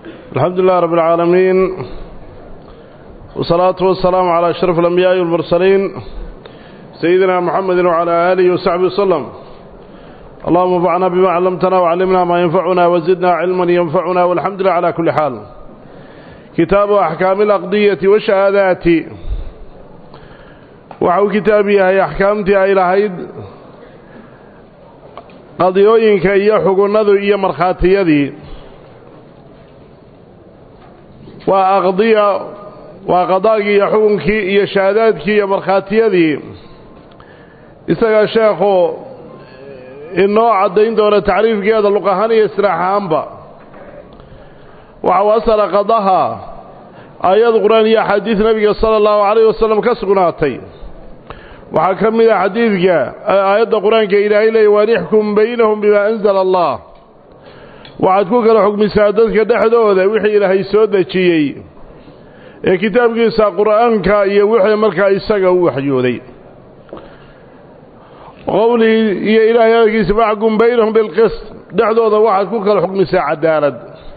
الحمد لله رب العالمين والصلاة والسلام على أشرف الأنبياء والمرسلين سيدنا محمد وعلى آله وصحبه وسلم اللهم انفعنا بما علمتنا وعلمنا ما ينفعنا وزدنا علما ينفعنا والحمد لله على كل حال كتاب أحكام الأقضية والشهادات وحو كتابي هي أحكامتي أي لهيد qadiyooyinka iyo xugunnadu iyo markhaatiyadii waa aqdiya waa qadaagii iyo xukunkii iyo shahaadaadkii iyo markhaatiyadii isaga sheekhu inoo caddayn doona tacriifkeeda luq ahaan iyo istiraax ahaanba waxa u asala qadaha aayad qur-aan iyo axaadiis nebiga sala allahu calayh wasalam ka sugnaatay waxaa ka mid a xadiidka aayadda qur-aanka ilaahay leeyay waan ixkum baynahum bimaa anzala allah waxaad ku kala xugmisaa dadka dhexdooda wixii ilaahay soo dejiyey ee kitaabkiisa qur'aanka iyo wixii markaa isaga u waxyooday qowlii iyo ilaahay hadalkiisa faxkum baynahum bilqist dhexdooda waxaad ku kala xugmisaa cadaalad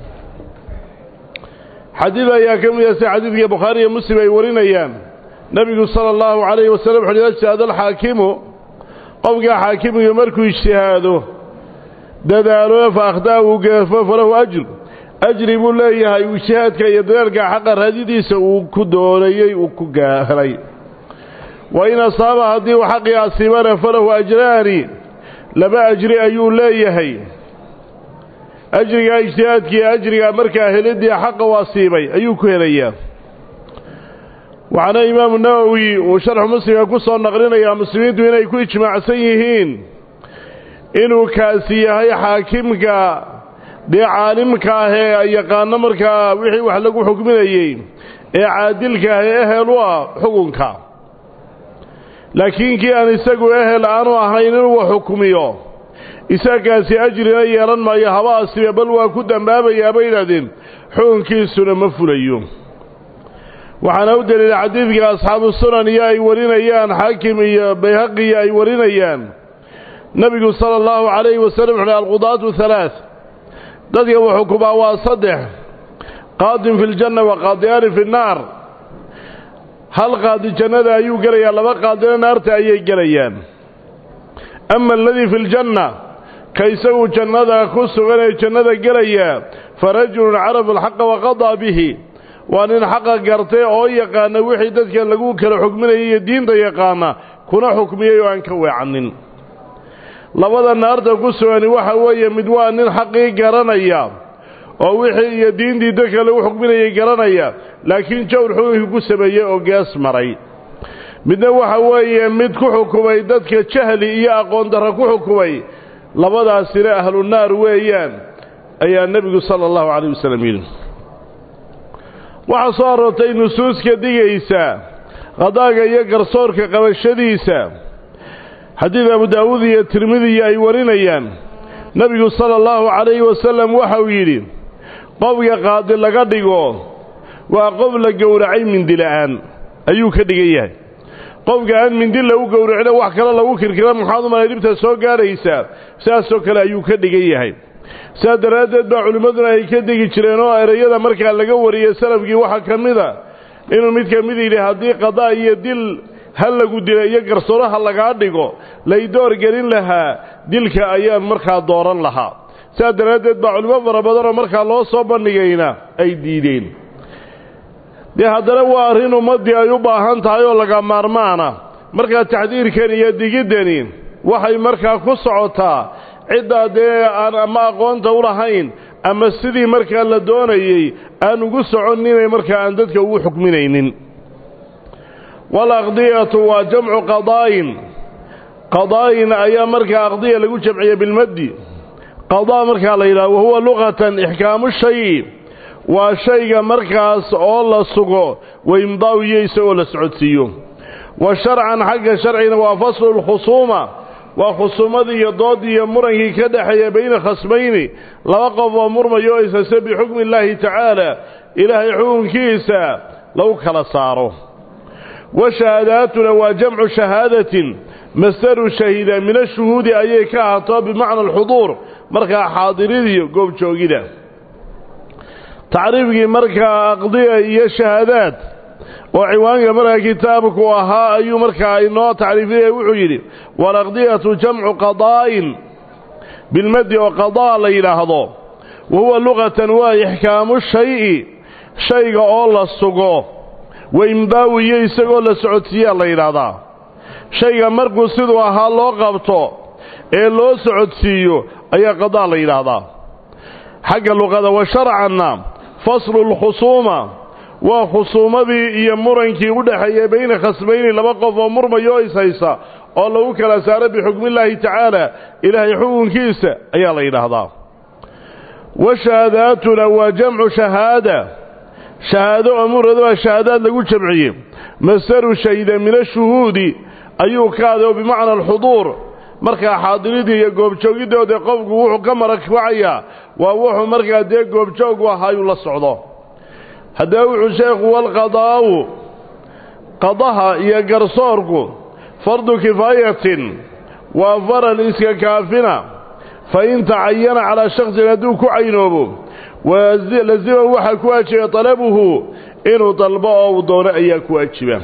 xadiid ayaa ka mid a si xadiidka bukhaari iyo muslim ay warinayaan nebigu sala allahu calayhi wasalam wuxu uhi ijtihaada alxaakimu qofkaa xaakimiga markuu ijtihaado dadaalo fa akhdaa uu geefo falahu ajr ajri buu leeyahay ijtihaadka iyo dadaalka xaqa raadidiisa uu ku doonayey uu ku helay wa in asaaba haddii uu xaqii asiibana falahu ajraani laba ajri ayuu leeyahay ajrigaa ijtihaadkiiyo ajrigaa markaa helidii xaqa u asiibay ayuu ku helayaa waxaana imaamu nawowi uu sharxu muslimka ku soo naqlinayaa muslimiintu inay ku ijmaacsan yihiin inuu kaasi yahay xaakimka dee caalimka ah ee yaqaano markaa wixii wax lagu xukminayey ee caadilka ah ee ehel u ah xukunka laakiin kii aan isagu ehel aanu ahayn inuu wax xukmiyo isagaasi ajrina yeelan maayo haba asibe bal waa ku dambaabayaa bay yidhahdeen xukunkiisuna ma fulayo waxaana u daliila xadiidka asxaabu sunan iyo ay warinayaan xaakim iyo bayhaqiyo ay warinayaan nebigu sala allahu calayhi wasalam wuxuuhi alqudaatu halaath dadka uu xukumaa waa saddex qaadin fi ljanna wa qaadiyaani fi nnaar hal qaadi jannada ayuu gelayaa laba qaadina naarta ayay gelayaan ama aladii fi ljanna ka isagu jannada ku sugan ee jannada gelayaa fa rajulun carafa alxaqa waqadaa bihi waa nin xaqa gartay oo yaqaana wixii dadka lagu kala xukminayay iyo diinta yaqaana kuna xukmiyey oo aan ka weecanin labada naarta ku sugani waxa weeye mid waa nin xaqii garanaya oo wixii iyo diintii dadka lagu xukminayay garanaya laakiin jawr xukunkii ku sameeyey oo gees maray midna waxa weeye mid ku xukumay dadka jahli iyo aqoon darra ku xukumay labadaasina ahlu naar weeyaan ayaa nebigu sala allahu calayh wasalam yidhi waxaa soo aroortay nusuuska digaysa qadaaga iyo garsoorka qabashadiisa xadiid abu daawuud iyo tirmidiya ay warinayaan nebigu sala allahu calayhi wasalam waxauu yidhi qofka qaadi laga dhigo waa qof la gowracay mindi la'aan ayuu ka dhigan yahay qofka aan mindi lagu gowracina wax kale lagu kirkira maxaad u malay dhibta soo gaadhaysaa sidaasoo kale ayuu ka dhigan yahay sidaa daraaddeed baa culimmaduna ay ka degi jireen oo ereyada markaa laga wariyey salafkii waxaa ka mid a inuu mid ka mid yidhi haddii qadaa iyo dil ha lagu dila iyo garsooraha lagaa dhigo lay door gelin lahaa dilka ayaan markaa dooran lahaa sidaa daraaddeed baa culimo fara badanoo markaa loo soo bandhigayna ay diideen dee haddana waa arrin ummaddii ay u baahan tahay oo laga maarmaana markaa taxdiirkan iyo digiddani waxay markaa ku socotaa ciddaa dee aan ama aqoonta u lahayn ama sidii markaa la doonayey aan ugu soconninay markaa aan dadka ugu xukminaynin walaqdiyatu waa jamcu qadaa'in qadaa'in ayaa markaa aqdiya lagu jamciya bilmaddi qadaa markaa la yidhaha wahuwa luqatan ixkaamu shayi waa shayga markaas oo la sugo waimdaa'u iyo isagoo la socodsiiyo wa sharcan xagga sharcina waa faslu lkhusuuma waa khusuumadii iyo doodii iyo murankii ka dhexeeya bayna khasmayni laba qof oo murmayo o isase bixukmi illaahi tacaala ilaahay xukunkiisa lagu kala saaro wa shahaadaatuna waa jamcu shahaadatin masdaru shahida min ashuhuudi ayay ka ahaato bimacna alxuduur markaa xaadiridiyo goobjoogida tacriifkii markaa aqdiya iyo shahaadaad oo ciwaanka markaa kitaabku ahaa ayuu markaa inoo tacriifinaya wuxuu yidhi walaqdiyatu jamcu qadaa'in bilmadi oo qadaa la yidhaahdo wa huwa luqatan waa ixkaamu shayi shayga oo la sugo wa imdaawu iyo isagoo la socodsiiyaa la yidhaahdaa shayga markuu siduu ahaa loo qabto ee loo socodsiiyo ayaa qadaa la yidhaahdaa xagga luqada wa sharcanna faslu lkhusuuma waa khusuumadii iyo murankii u dhexeeyey bayna khasbayni laba qof oo murmayo ishaysa oo lagu kala saaro bixukmillaahi tacaala ilaahay xukunkiisa ayaa la yidhaahdaa wa shahaadaatuna waa jamcu shahaada shahaado oo muradaba shahaadaad lagu jamciyey masaru shahida min ashuhuudi ayuu ka aday oo bimacna alxuduur markaa xaadiridii iyo goobjoogidoodee qofku wuxuu ka marakbacayaa waa wuxuu markaa dee goobjoogu ahaayuu la socdo haddaba wuxuu sheekhu walqadaa'u qadaha iyo garsoorku fardu kifaayatin waa faral iska kaafina fa in tacayana calaa shaksin hadduu ku caynoobo lazima waxaa ku waajiba talabuhu inuu dalbo oo uu doono ayaa ku waajiba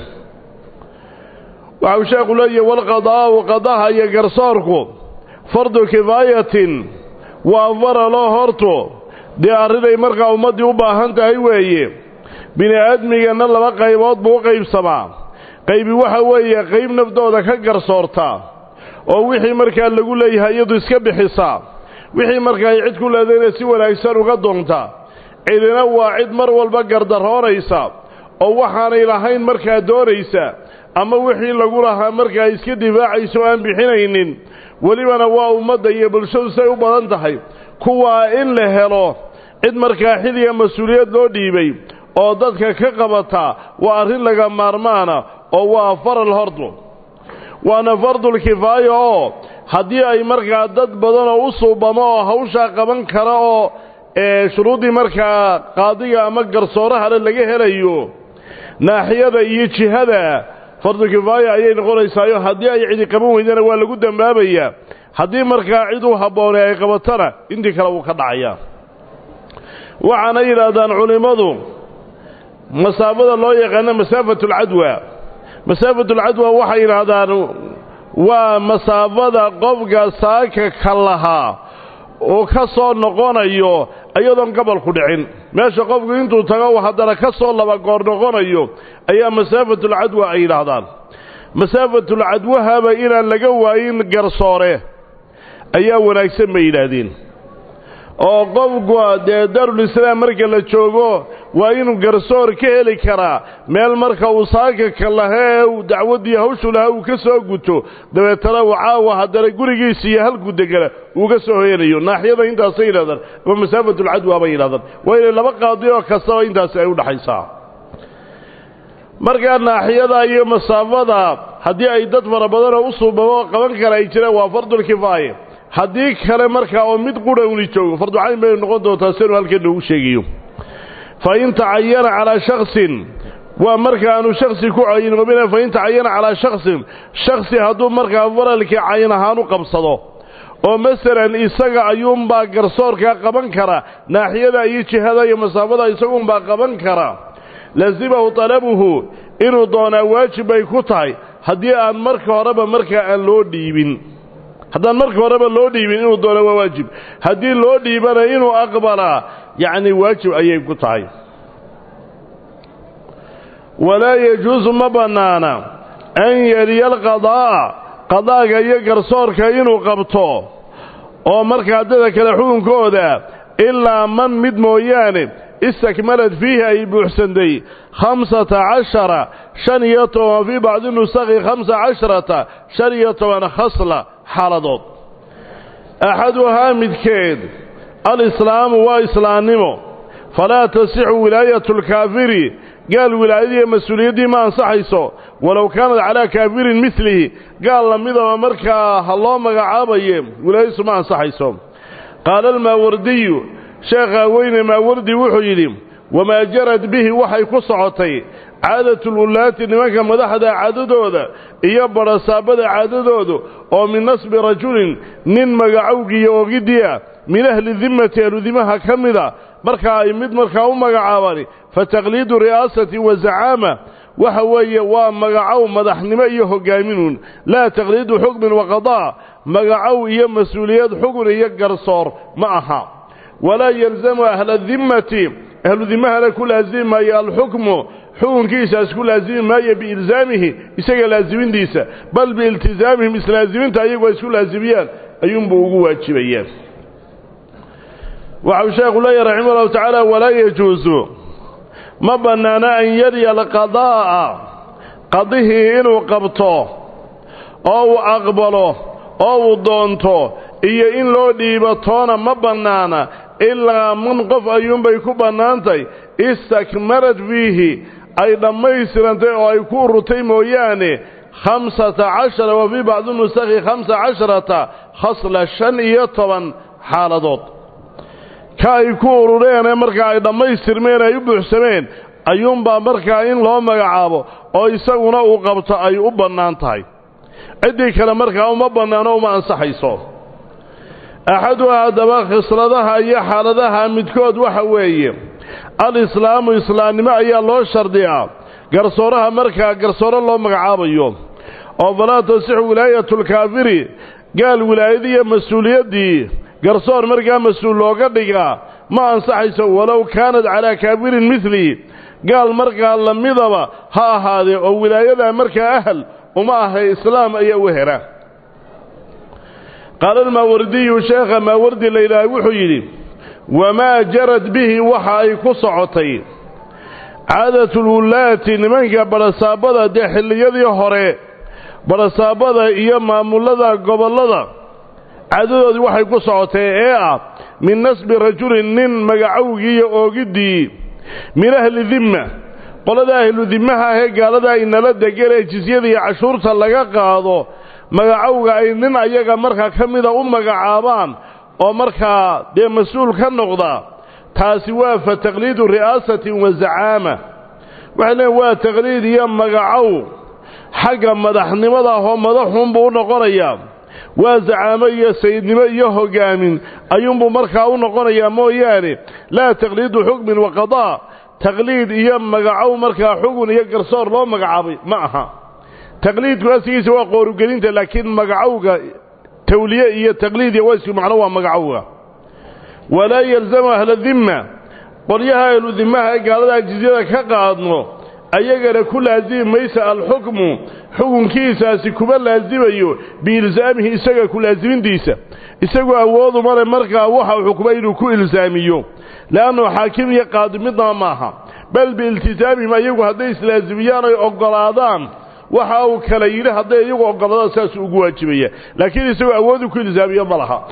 waxau sheekhu leeyahy walqadaa'u qadaha iyo garsoorku fardu kifaayatin waa faraloo horto dee arrinay markaa ummaddii u baahan tahay weeye bini aadmiganna laba qaybood buu u qaybsamaa qaybi waxa weeye qayb naftooda ka garsoorta oo wixii markaa lagu leeyahay iyadu iska bixisaa wixii markaa ay cid ku leedayna si wanaagsan uga doonta cidina waa cid mar walba gardaroonaysa oo waxaanay lahayn markaa doonaysa ama wixii lagu lahaa markaa iska difaacaysa oo aan bixinaynin welibana waa ummadda iyo bulshadu say u badan tahay kuwaa in la helo cid markaa xilliga mas-uuliyad loo dhiibay oo dadka ka qabata waa arrin laga maarmaana oo waa faral hordu waana fardulkifaaya oo haddii ay markaa dad badan oo u suubamo oo hawshaa qaban kara oo shuruuddii markaa qaadiga ama garsoorahale laga helayo naaxiyada iyo jihada fardukifaaya ayay noqonaysaayo haddii ay cidi qaban weydana waa lagu dambaabayaa haddii markaa cid u habboonay ay qabatana intii kale wuu ka dhacayaa waxaana yidhaahdaan culimmadu masaafada loo yaqaano masaafatulcadwa masaafatulcadwa waxay yidhaahdaan waa masaafada qofka saaka ka lahaa oo ka soo noqonayo iyadoon gabalku dhicin meesha qofku intuu tago haddana ka soo laba goor noqonayo ayaa masaafatulcadwa ay yidhaahdaan masaafatulcadwahaba inaan laga waayin garsoore ayaa wanaagsan bay yidhaahdeen oo qofku dee daarulislaam marka la joogo waa inuu garsoor ka heli karaa meel marka uu saaka ka lahee uu dacwaddii hawshu lahaa uu ka soo guto dabeetana uu caawa haddana gurigiisa iyo halkuu degana uu ka soo hoyanayo naaxiyada intaasay yidhahdaan ama masaafatulcadwa bay yidhahdaan waa inay laba qaadi oo kastaba intaasi ay u dhaxaysaa markaa naaxiyada iyo masaafada haddii ay dad fara badanoo u suubamo oo qaban kara ay jiraan waa fardulkifaaya haddii kale markaa oo mid qura uni joogo farducayn bay noqon doontaa sinu halkan noogu sheegayo fa in tacayana calaa shaksin waa markaaanu shaksi ku caynoobina fa in tacayana calaa shaksin shaksi hadduu markaa faralkii cayn ahaan u qabsado oo masalan isaga ayuunbaa garsoorkaa qaban kara naaxiyada iyo jihada iyo masaafada isaguunbaa qaban kara lasimahu talabuhu inuu doonaa waajib bay ku tahay haddii aan marka horeba markaa aan loo dhiibin haddaan marka horeba loo dhiibin inuu doona waa waajib haddii loo dhiibana inuu aqbalaa yacni waajib ayay ku tahay walaa yajuusu ma bannaana an yeliya alqadaa'a qadaaga iyo garsoorka inuu qabto oo markaa dada kale xukunkooda ilaa man mid mooyaane istakmalad fiihi ay buuxsantay khamsata cashara shan iyo toban fii bacdi nusakhi khamsa casharata shan iyo toban khasla xaaladood axaduhaa midkeed alislaamu waa islaamnimo falaa tasixu wilaayatu lkaafiri gaal wilaayadiiyo mas-uuliyaddii ma ansaxayso walow kaanad calaa kaafirin midlihi gaal lamidaba markaa ha loo magacaabaye wilaayadiisu ma ansaxayso qaala almaawardiyu sheekhaa weyne maawardi wuxuu yidhi wamaa jarad bihi waxay ku socotay caadatulwulaati nimanka madaxda caadadooda iyo badhasaabada caadadooda oo min nasbi rajulin nin magacowgiiyo ogiddii ah min ahli dimmati ahludimaha ka mida markaa ay mid markaa u magacaabani fa taqliidu ri'aasati wa zacaama waxa weeye waa magacow madaxnimo iyo hogaaminun laa taqliidu xukmin wa qadaa magacow iyo mas-uuliyad xugun iyo garsoor ma aha walaa yalzamu ahla dimmati ahlu dimahana ku laasimi maayo alxukmu xukunkiisaas ku laasimi maayo biilzaamihi isaga laasimintiisa bal biiltizaamihim islaaziminta ayagu ay isku laasimiyaan ayuunbuu ugu waajibayaan waxau sheekhu leeyahy raximah ullahu tacaala walaa yajuusu ma bannaana an yarya alqadaa'a qadihii inuu qabto oo uu aqbalo oo uu doonto iyo in loo dhiibo toona ma bannaana ilaa man qof ayuunbay ku bannaantay istakmarad fiihi ay dhammaystirantay oo ay ku ururtay mooyaane khamsata cashara wa fii bacdi nusakhi khamsa casharata khasla shan iyo toban xaaladood ka ay ku urureenee markaa ay dhammaystirmeen ay u buuxsameen ayuunbaa markaa in loo magacaabo oo isaguna uu qabto ay u bannaan tahay ciddii kale markaa uma bannaano uma ansaxayso axaduha haddaba khisladaha iyo xaaladaha midkood waxa weeye al-islaamu islaamnimo ayaa loo shardiyaa garsooraha markaa garsooro loo magacaabayo oo falaa tasixu wilaayatulkaafiri gaal wilaayadiiyo mas-uuliyaddii garsoor markaa mas-uul looga dhigaa ma ansaxayso walow kaanad calaa kaafirin midlii gaal markaa lamidaba ha ahaadee oo wilaayadaa markaa ahal uma ahay islaam ayaa u hera qaala almaawardiyu sheekha maawardi la yidhaaha wuxuu yidhi wamaa jarad bihi waxa ay ku socotay caadatulwullaati nimanka badhasaabada dee xilliyadii hore badhasaabada iyo maamullada gobollada caadadoodii waxay ku socotay ee ah min nasbi rajulin nin magacowgii iyo oogiddii min ahli dimma qolada ahlu dimmaha ahee gaalada inala degan ee jisyada iyo cashuurta laga qaado magacowga ay nin ayaga markaa ka mida u magacaabaan oo markaa dee mas-uul ka noqda taasi waa fa taqliidu ri'aasatin wa zacaama waxay leeyiin waa taqliid iyo magacow xagga madaxnimada ahoo madaxuunbuu u noqonayaa waa zacaamo iyo sayidnimo iyo hogaamin ayuunbuu markaa u noqonayaa mooyaane laa taqliidu xukmin wa qadaa taqliid iyo magacow markaa xugun iyo garsoor loo magacaabay ma aha taqliidku asigiisa waa qoorugelinta laakiin magacowga tawliye iyo taqliid iyo waysku macno waa magacowga walaa yalzamu ahla dimma qolyaha ahlu dimmaha ee gaalada jizyada ka qaadno ayagana ku laasimi maysa alxukmu xukunkiisaasi kuma laasimayo biilsaamihi isaga ku laasimintiisa isagu awoodu male markaa waxa uu xukmay inuu ku ilsaamiyo le'annu xaakim iyo qaadi midnaba maaha bal biiltisaamihim ayagu hadday islaasimiyaan ay oggolaadaan waxa uu kala yidhi hadday iyagu oggolaadaan saasuu ugu waajibaya laakiin isagoo awoodu ku ilsaamiyo ma laha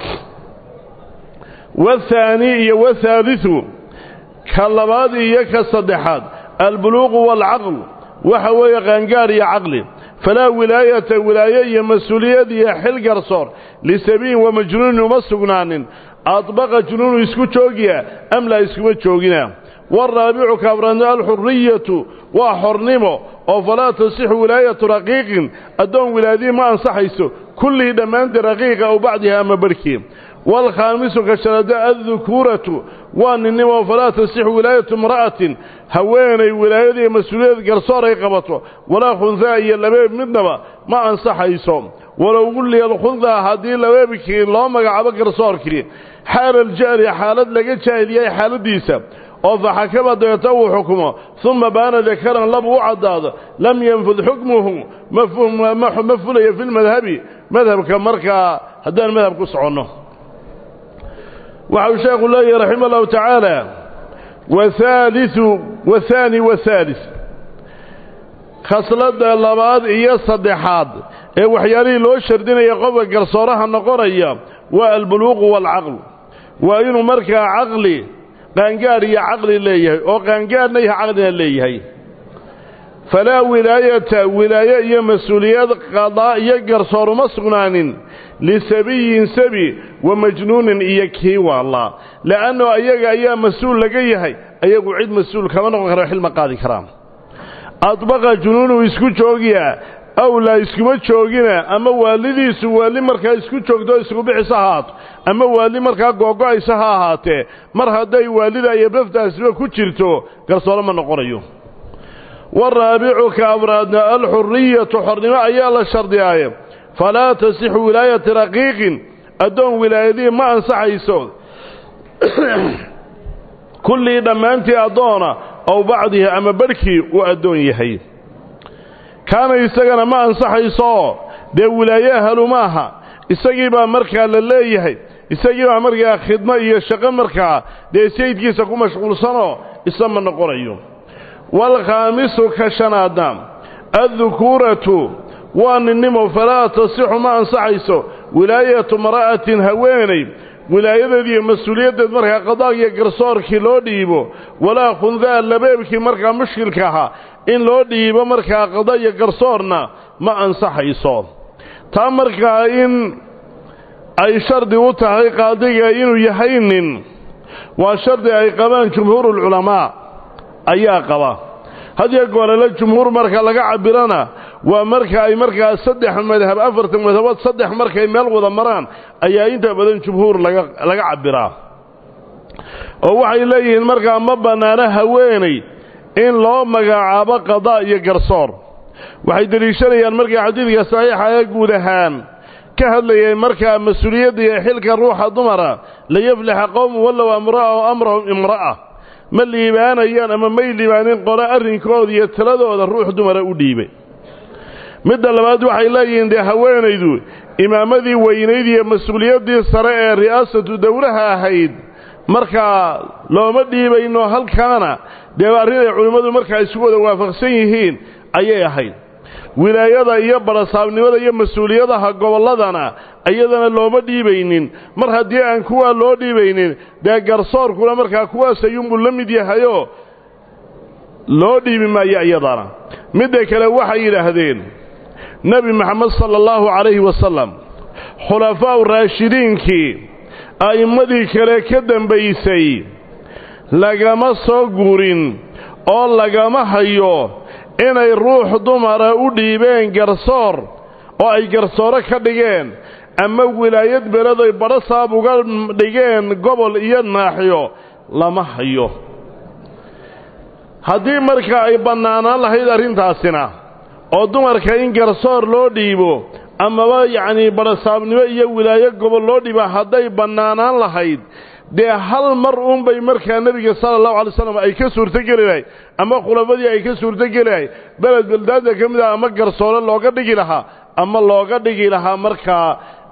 wathaani iyo wathaaliu ka labaad iyo ka saddexaad albuluuqu waalcaql waxa weeye qaangaar iyo caqli falaa wilaayata wilaaye iyo mas-uuliyad iyo xil garsoor lisabiin wa majnuunin uma sugnaanin adbaqa junuunu isku joogiya am laa iskuma joogina waaraabicu kaafraadno alxuriyatu waa xornimo oo falaa tasixu wilaayatu raqiiqin addoon wilaayadii ma ansaxayso kullihii dhammaantii raqiiqa aw bacdiha ama barhkii waalkhaamisu ka sharada addukuuratu waa ninnimo falaa tasixu wilaayatu imra'atin haweenay wilaayadii mas-uuliyad garsoor ay qabato walaa khundaa iyo labeeb midnaba ma ansaxayso walow gulliya alkhundaa haddii labeebkii loo magacaabo garsoorkii xaala aljahli xaalad laga jaahil yahay xaaladdiisa oo faxakama dabeeta uu xukumo uma baana dakaran labu u caddaado lam yanfud xukmuhu ma fulayo fi lmadhabi madhabka markaa haddaan madhab ku soconno waxau sheekhu leeyahi raxima allahu tacaala wahaaliu wathaani wathaalis khasladda labaad iyo saddexaad ee waxyaalihii loo shardinaya qofka garsooraha noqonaya waa albuluuqu waalcaql waa inuu markaa caqli qaangaar iyo caqli leeyahay oo qaangaarna iyo caqlina leeyahay falaa wilaayata wilaaye iyo mas-uuliyad qadaa iyo garsoor uma sugnaanin lisabiyin sabi wa majnuunin iyo kii waallaa le'anno ayaga ayaa mas-uul laga yahay ayagu cid mas-uul kama noqon kara xilma qaadi karaan adbaqa junuunu isku joogiya awlaa iskuma joogina ama waalidiisu waali markaa isku joogto isku bixis ha ahaato ama waali markaa googo-aysa ha ahaatee mar hadday waalida iyo naftaasiba ku jirto garsoore ma noqonayo waraabicu ka afraadna alxuriyatu xornimo ayaa la shardiyaaye falaa tasixu wilaayati raqiiqin addoon wilaayadii ma ansaxayso kullii dhammaantii addoona ow bacdihi ama barhkii uu addoon yahay kaana isagana ma ansaxaysooo dee wilaaye halu maaha isagii baa markaa la leeyahay isagii baa markaa khidmo iyo shaqo markaa dee sayidkiisa ku mashquulsanoo isa ma noqonayo waalkhaamisu ka shanaadna addukuuratu waa ninnimo falaa tasixu ma ansaxayso wilaayatu mara'atin haweenay wilaayadeed iyo mas-uuliyaddeed markaa qadaag iyo garsoorkii loo dhiibo walaa khundaa labeebkii markaa mushkilka ahaa in loo dhiibo markaa qada iyo garsoorna ma ansaxayso taa markaa in ay shardi u tahay qaadiga inuu yahay nin waa shardi ay qabaan jumhuurulculamaa ayaa qaba hadiyo goorele jumhuur marka laga cabirana waa marka ay markaa saddex madhab afartan madhabood saddex markay meel wada maraan ayaa inta badan jumhuur laga laga cabbiraa oo waxay leeyihiin markaa ma bannaano haweenay in loo magacaabo qadaa iyo garsoor waxay deliishanayaan markaa xadiidka saxiixa ee guud ahaan ka hadlayay markaa mas-uuliyadda iyo xilka ruuxa dumara layaflixa qowmu wallow amra'a o amrahum imra'a ma liibaanayaan ama may liibaanin qole arrinkooda iyo taladooda ruux dumara u dhiibay midda labaad waxay leeyihiin dee haweenaydu imaamadii weynayd iyo mas-uuliyaddii sare ee ri'aasatu dowlaha ahayd markaa looma dhiibayno halkaana dee arrin ay culimmadu markaa isu wada waafaqsan yihiin ayay ahayd wilaayada iyo barasaabnimada iyo mas-uuliyadaha gobolladana iyadana looma dhiibaynin mar haddii aan kuwaa loo dhiibaynin dee garsoorkuna markaa kuwaas ayuunbuu la mid yahayoo loo dhiibi maayo iyadana midda kale waxay yidhaahdeen nebi maxamed sala allahu calayhi wasalam khulafaa'u raashidiinkii a'immadii kale ka dembaysay lagama soo guurin oo lagama hayo inay ruux dumara u dhiibeen garsoor oo ay garsooro ka dhigeen ama wilaayad beledoy badho saab uga dhigeen gobol iyo naaxiyo lama hayo haddii marka ay bannaanaan lahayd arrintaasina oo dumarka in garsoor loo dhiibo amaba yacnii badhasaabnimo iyo wilaayo gobol loo dhiibo hadday bannaanaan lahayd dee hal mar uunbay markaa nebiga sala allahu alay slam ay ka suurtogeli lahay ama khulafadii ay ka suurtogeli lahay beled beldaadda ka mid ah ama garsoore looga dhigi lahaa ama looga dhigi lahaa markaa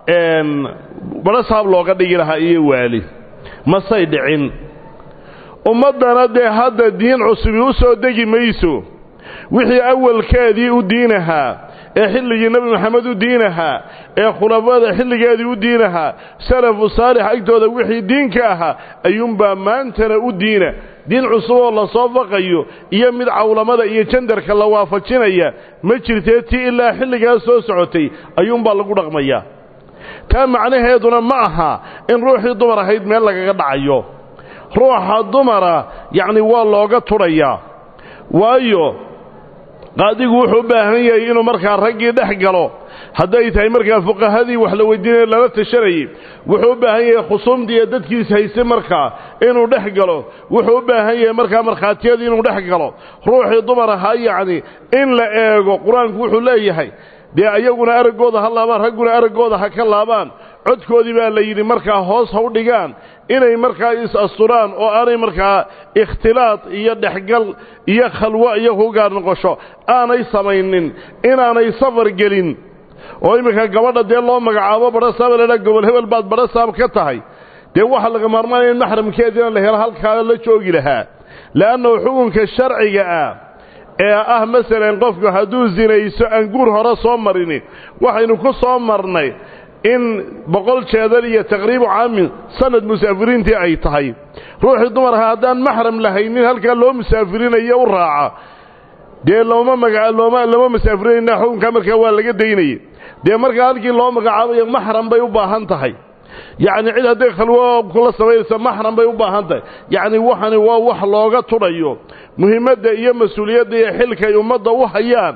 badhasaab looga dhigi lahaa iyo waali masay dhicin ummaddana dee hadda diin cusubi u soo degi mayso wixii awalkeedii u diinahaa ee xilligii nebi maxamed u diinahaa ee khulafada xilligeedii u diinahaa salafu saalix agtooda wixii diinka ahaa ayuunbaa maantana u diina diin cusuboo la soo faqayo iyo mid cawlamada iyo jandarka la waafajinaya ma jirtee tii ilaa xilligaas soo socotay ayuunbaa lagu dhaqmayaa taa macnaheeduna ma aha in ruuxii dumar ahayd meel lagaga dhacayo ruuxa dumara yacni waa looga tudhayaa waayo qaadigu wuxuu u baahan yahay inuu markaa raggii dhex galo hadday tahay markaa fuqahadii wax la weydiinaya lala tashanayay wuxuu u baahan yahay khusuumdii iyo dadkiis hayse markaa inuu dhex galo wuxuu u baahan yahay markaa markhaatiyadii inuu dhex galo ruuxii dumar ahaa yacni in la eego qur-aanku wuxuu leeyahay dee ayaguna araggooda ha laabaan ragguna araggooda ha ka laabaan codkoodii baa la yidhi markaa hoos ha u dhigaan inay markaa is-asturaan oo aanay markaa ikhtilaad iyo dhexgal iyo khalwo iyo ku gaar noqosho aanay samaynin inaanay safar gelin oo iminka gabadha dee loo magacaabo badhasaaba ladhaa gobol hebel baad badhasaab ka tahay dee waxaa laga maarmaanaya in maxramkeediina la helo halkaa la joogi lahaa le'annahu xukunka sharciga ah ee ah masalan qofku hadduu sinayso aan guur hore soo marini waxaynu ku soo marnay in boqol jeedal iyo taqriibu caamin sanad musaafiriintii ay tahay ruuxii dumar ahaa haddaan maxram lahaynin halkaa loo musaafirinayo u raaca dee looma magaa looma lama musaafirinayna xukunkaa markaa waa laga daynayay dee markaa halkii loo magacaabayo maxram bay u baahan tahay yacni cid hadday khalwo kula samaynaysa maxram bay u baahan tahay yacni waxani waa wax looga tudhayo muhiimadda iyo mas-uuliyadda iyo xilka ay ummadda u hayaan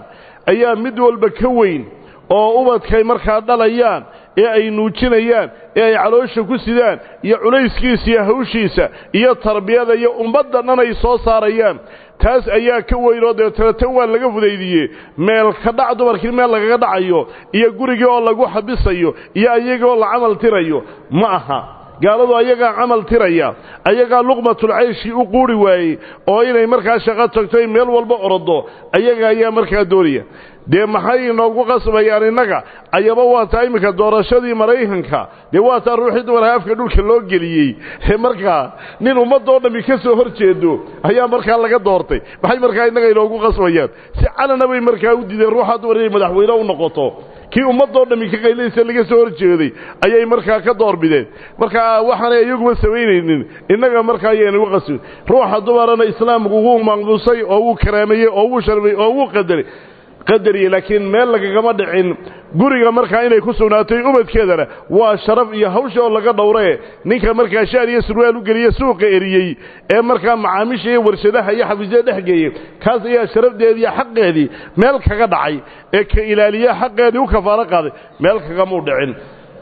ayaa mid walba ka weyn oo ubadkay markaa dhalayaan ee ay nuujinayaan ee ay caloosha ku sidaan iyo culayskiisa iyo hawshiisa iyo tarbiyada iyo ummadda dhan ay soo saarayaan taas ayaa ka weynoo deetana tan waa laga fudaydiyey meel ka dhac dumarkii meel lagaga dhacayo iyo gurigii oo lagu xabisayo iyo ayagoo la camal tirayo ma aha gaaladu ayagaa camal tiraya ayagaa luqmatulcayshii u quuri waayey oo inay markaa shaqo tagto ay meel walba orodo ayaga ayaa markaa doonaya dee maxay inoogu qasbayaan innaga ayaba waa taa iminka doorashadii maraykanka dee waa taa ruuxii dumarka afka dhulka loo geliyey ee markaa nin ummadoo dhammi ka soo hor jeedo ayaa markaa laga doortay maxay markaa innaga inoogu qasbayaan si calana bay markaa u diideen ruuxaa dumar inay madaxweyne u noqoto kii ummadoo dhammi ka qaylaysa laga soo hor jeeday ayay markaa ka doorbideen markaa waxaanay iyaguba samaynaynin innaga markaa ayaynagu qasbin ruuxa dumarana islaamku wuu maqmusay oo wuu karaameeyey oo wuu sharmay oo wuu qadaray qadariye laakiin meel lagagama dhicin guriga markaa inay ku sugnaatay ubadkeedana waa sharaf iyo hawsha oo laga dhowree ninka markaa shaar iyo surwaal u geliye suuqa eriyey ee markaa macaamiisha iyo warshadaha iyo xafiisyada dhex geeyey kaas ayaa sharafdeedii iyo xaqeedii meel kaga dhacay ee ka ilaaliye xaqeedii u kafaalo qaaday meel kagamuu dhicin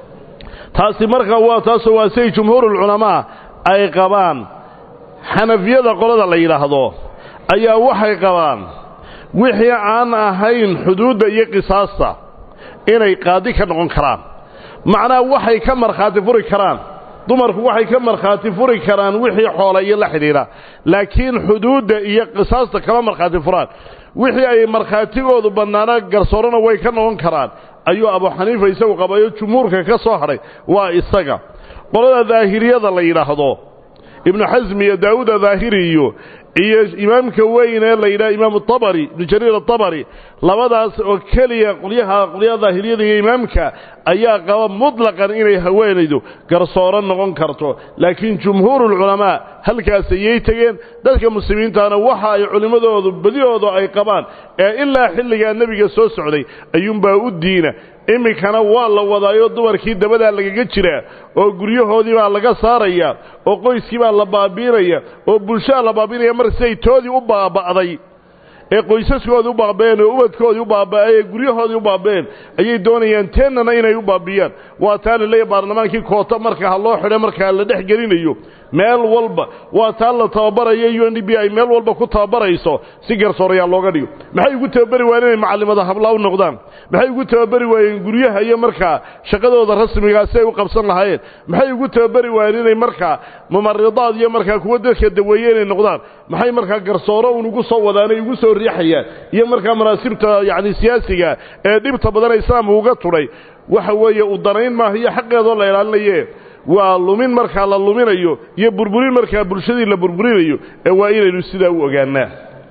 taasi markaa waa taasoo waa say jumhuurulculamaa ay qabaan xanafiyada qolada la yidhaahdo ayaa waxay qabaan wixii aan ahayn xuduudda iyo qisaasta inay qaadi ka noqon karaan macnaha waxay ka markhaati furi karaan dumarku waxay ka markhaati furi karaan wixii xoola iyo la xidhiidha laakiin xuduudda iyo qisaasta kama markhaati furaan wixii ay markhaatigoodu badnaana garsoorana way ka noqon karaan ayuu abu xaniifa isagu qabayo jumhuurka ka soo hadhay waa isaga qolada daahiriyada la yidhaahdo ibnu xasmi iyo daawuud adaahiri iyo iyo imaamka weyn ee la yidhaha imaamu abari ibnu jariir atabari labadaas oo keliya qolyaha qolyaha daahiriyada iyo imaamka ayaa qaba mutlaqan inay haweenaydu garsooro noqon karto laakiin jumhuurulculamaa halkaas ayay tegeen dadka muslimiintaana waxa ay culimmadoodu badihoodu ay qabaan ee ilaa xilligaa nebiga soo socday ayuunbaa u diina iminkana waa la wadaayo dumarkii dabadaa lagaga jiraa oo guryahoodii baa laga saaraya oo qoyskii baa la baabiinaya oo bulshadaa la baabiinaya mar siday toodii u baaba'day ee qoysaskoodii u baaba'een oo ubadkoodii u baaba'ay ee guryahoodii u baaba'een ayay doonayaan teennana inay u baabiyaan waa taa la leeyahy baarlamaankii koota marka ha loo xidhe markaa la dhex gelinayo meel walba waa taa la tababarayo u n d b ay meel walba ku tababarayso si garsoorayaal looga dhigo maxay ugu tababari waayeen inay macallimada hablaa u noqdaan maxay ugu tababari waayeen guryaha iyo markaa shaqadooda rasmigaa si ay u qabsan lahaayeen maxay ugu tababari waayeen inay markaa mumaridaad iyo markaa kuwa dadka daweeye inay noqdaan maxay markaa garsooro un ugu soo wadaan ay ugu soo riixayaan iyo markaa manaasibta yacni siyaasiga ee dhibta badan islaamka uga tudhay waxa weeye u danayn maaha iyo xaqeedoo la ilaalinaye waa lumin markaa la luminayo iyo burburin markaa bulshadii la burburinayo ee waa inaynu sidaa u ogaanaa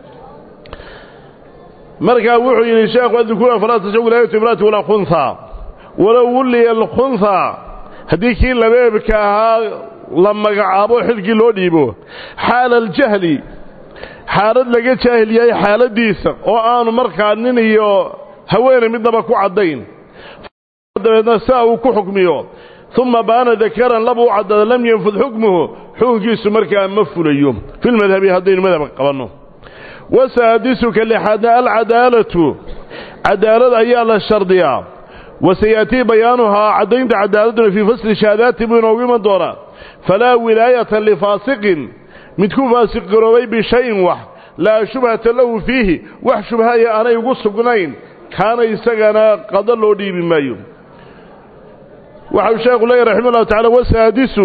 markaa wuxuu yidhi sheekhu adukura falaa tashaw wilaayatu imraati walaa khunha walow wulliya alkhunha haddii kii labeebka ahaa la magacaabo xilkii loo dhiibo xaala aljahli xaalad laga jaahil yahay xaaladiisa oo aanu markaa nin iyo haweenay midnaba ku caddayn dabeedna saa uu ku xukmiyo uma baana dakaran laba u caddada lam yanfud xukmuhu xukunkiisu markaa ma fulayo filmadhabi haddaynu madhabka qabanno wasaadisuka lixaadna alcadaalatu cadaalad ayaa la shardiyaa wasayatii bayaanuhaa caddaynta cadaaladuna fii fasli shahaadaati buu inoogu iman doonaa falaa wilaayata lifaasiqin mid ku faasiq garoobay bishayin wax laa shubhata lahu fiihi wax shubhaya aanay ugu sugnayn kaana isagana qado loo dhiibi maayo waxau sheekhu leeyahy raxima ullahu tacala wasaadisu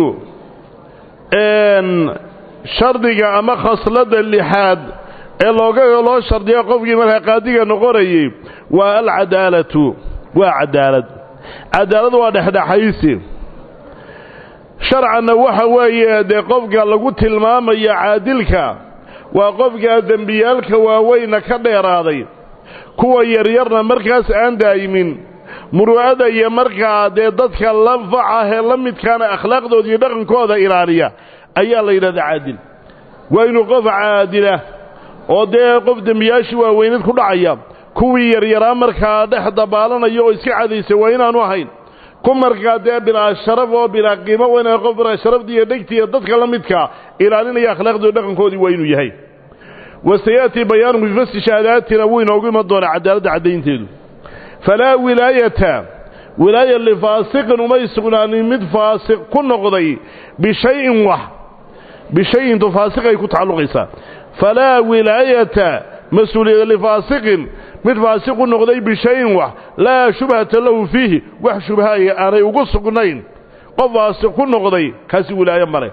shardiga ama khasladda lixaad ee looga loo shardiya qofkii markaa qaadiga noqonayay waa alcadaalatu waa cadaalad cadaalad waa dhexdhexaysi sharcanna waxa weeye dee qofka lagu tilmaamayo caadilka waa qofkaa dembiyaalka waaweynna ka dheeraaday kuwa yaryarna markaas aan daa'imin muru'ada iyo markaa dee dadka lanfac ah ee la midkaana akhlaaqdooda iyo dhaqankooda ilaaliya ayaa la yidhahdaa caadil waa inuu qof caadilah oo dee qof dembiyaashii waaweynad ku dhacaya kuwii yaryaraa markaa dhex dabaalanaya oo iska cadaysa waa inaanu ahayn ku markaa dee bilaa sharaf oo bilaa qiimo waa inaan qof bilaa sharafdii iyo dhegtii iyo dadka la midkaa ilaalinaya akhlaaqdooda dhaqankoodii waa inuu yahay wasayaأtii bayaanu bifasli shahaadaatina wuu inoogu iman doonaa cadaaladda caddaynteedu falaa wilaayata wilaaya lifaasiqin umay sugnaanin mid faasiq ku noqday bishayin wax bishayintu faasiqay ku tacalluqaysaa falaa wilaayata mas-uuliyada lifaasiqin mid faasiq u noqday bishayin wax laa shubhata lahu fiihi wax shubhaaya aanay ugu sugnayn qof faasiq ku noqday kaasi wilaayo male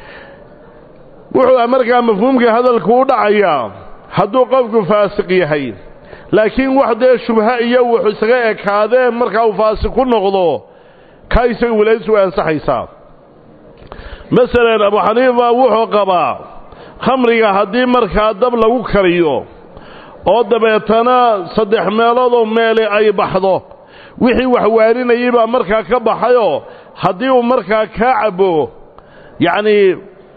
wuxuu markaa mafhuumka hadalku u dhacayaa hadduu qofku faasiq yahay laakiin wax dee shubha iyo wuxuu isaga ekaadeen markaa uu faasiq ku noqdo kaa isaga wilaayadiisu way ansaxaysaa masalan abu xaniifa wuxuu qabaa khamriga haddii markaa dab lagu kariyo oo dabeetana saddex meeloodoo meele ay baxdo wixii wax waarinayay baa markaa ka baxayoo haddii uu markaa kaa cabbo yacnii